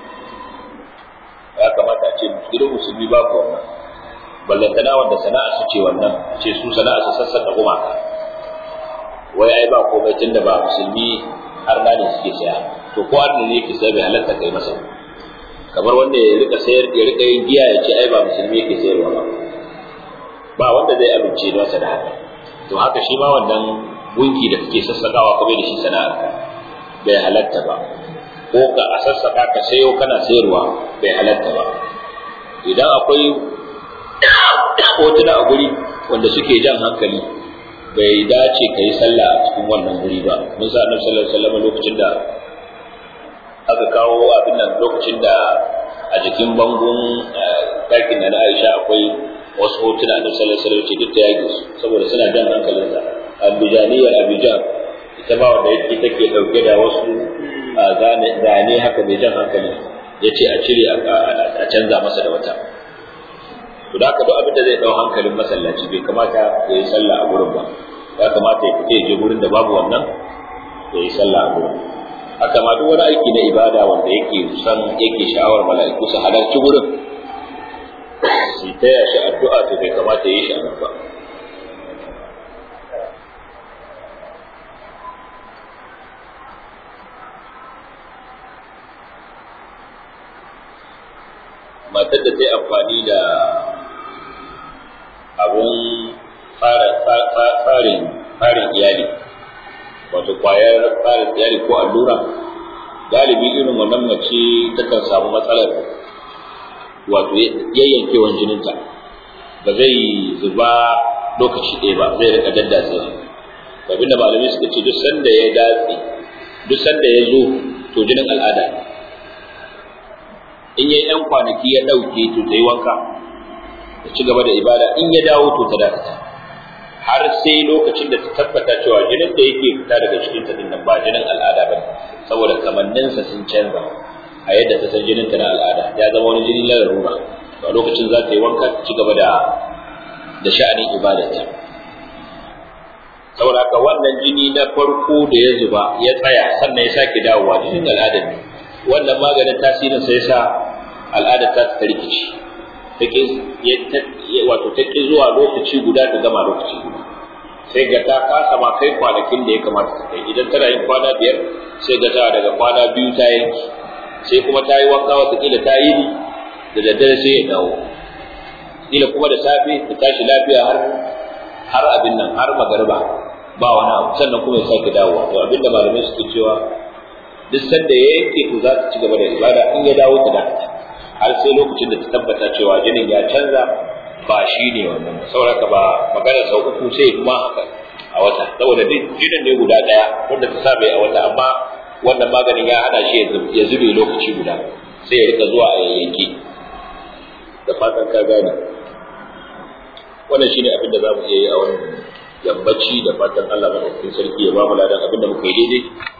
S1: ya kamata a ce gidan musulmi babu wannan ballantana wanda sana'a su ce wannan ce su sana'a su sassaka gumaka wai ai ba komai tunda ba musulmi har na ne suke saya to ko har ne yake sai bai halatta kai masa kamar wanda ya rika sayar ya rika yin giya ya ce ai ba musulmi yake sayarwa ba ba wanda zai amince da masa da haka to haka shi ma wannan gunki da kake sassakawa kuma da shi sana'ar ka bai halatta ba ko ka a sassaka ka sayo kana sayarwa bai halatta ba idan akwai hotuna a guri wanda suke jan hankali bai dace ka yi sallah a cikin wannan guri ba mun sa annabi sallallahu alaihi wasallam lokacin da aka kawo abin nan lokacin da a jikin bangon ɗakin da na Aisha akwai wasu hotuna da sallallahu alaihi wasallam duk da yake su saboda suna jan hankalin sa abijaniyar abijan ita ba wanda yake take dauke da wasu zane zane haka mai jan hankali yace a cire a canza masa da wata to da duk abin da zai dau hankalin masallaci bai kamata ya yi sallah a gurin ba ya kamata ya fita ya je gurin da babu wannan ya yi sallah a gurin haka ma duk wani aiki na ibada wanda yake san yake sha'awar mala'iku su halarci gurin su taya shi addu'a to bai kamata ya yi shi a nan ba matar da ta yi amfani da abun farin iyali wato kwayar farin iyali ko allura galibi irin wannan mace takan samu matsalar wato yayyankewan jininta ba zai zuba lokaci ɗaya ba zai rika daddatsa abin da malamai suka ce duk sanda ya datse duk sanda ya zo to jinin al'ada in yayi yan kwanaki ya ɗauke to ta yi wanka ta ci gaba da ibada in ya dawo to ta dakata har sai lokacin da ta tabbata cewa jinin da yake fita daga cikin ta dinnan ba jinin al'ada ba saboda kamanninsa sun canza a yadda ta san jinin ta na al'ada ya zama wani jini na larura a lokacin za ta yi wanka ta ci gaba da da sha'anin ibadarta saboda haka wannan jini na farko da ya zuba ya tsaya sannan ya sake dawowa jinin al'adar ne wannan maganin tasirin sai sa al'adar ta ta rikici take wato take zuwa lokaci guda ta gama lokaci guda sai ga ta kasa ma kai kwanakin da ya kamata ta kai idan tana yin kwana biyar sai ga ta daga kwana biyu ta yanki sai kuma ta yi wanka watakila ta yi da daddare sai ya dawo kila kuma da safe ta tashi lafiya har har abin nan har magariba ba wani abu sannan kuma ya sake dawowa to abin da malamai suke cewa duk sanda ya yanke to za ta ci gaba da ibada in ya dawo ta dakata har sai lokacin da ta tabbata cewa jinin ya canza ba shi ne wannan saboda ba magana sau uku sai kuma haka a wata saboda duk jinin ne guda daya wanda ta saba a wata amma wannan maganin ya hana shi ya zube lokaci guda sai ya rika zuwa a yayyanke da fatan ka gane wannan shine abin da za mu iya yi a wannan yammaci da fatan Allah madaukakin sarki ya ba mu ladan abin da muka yi daidai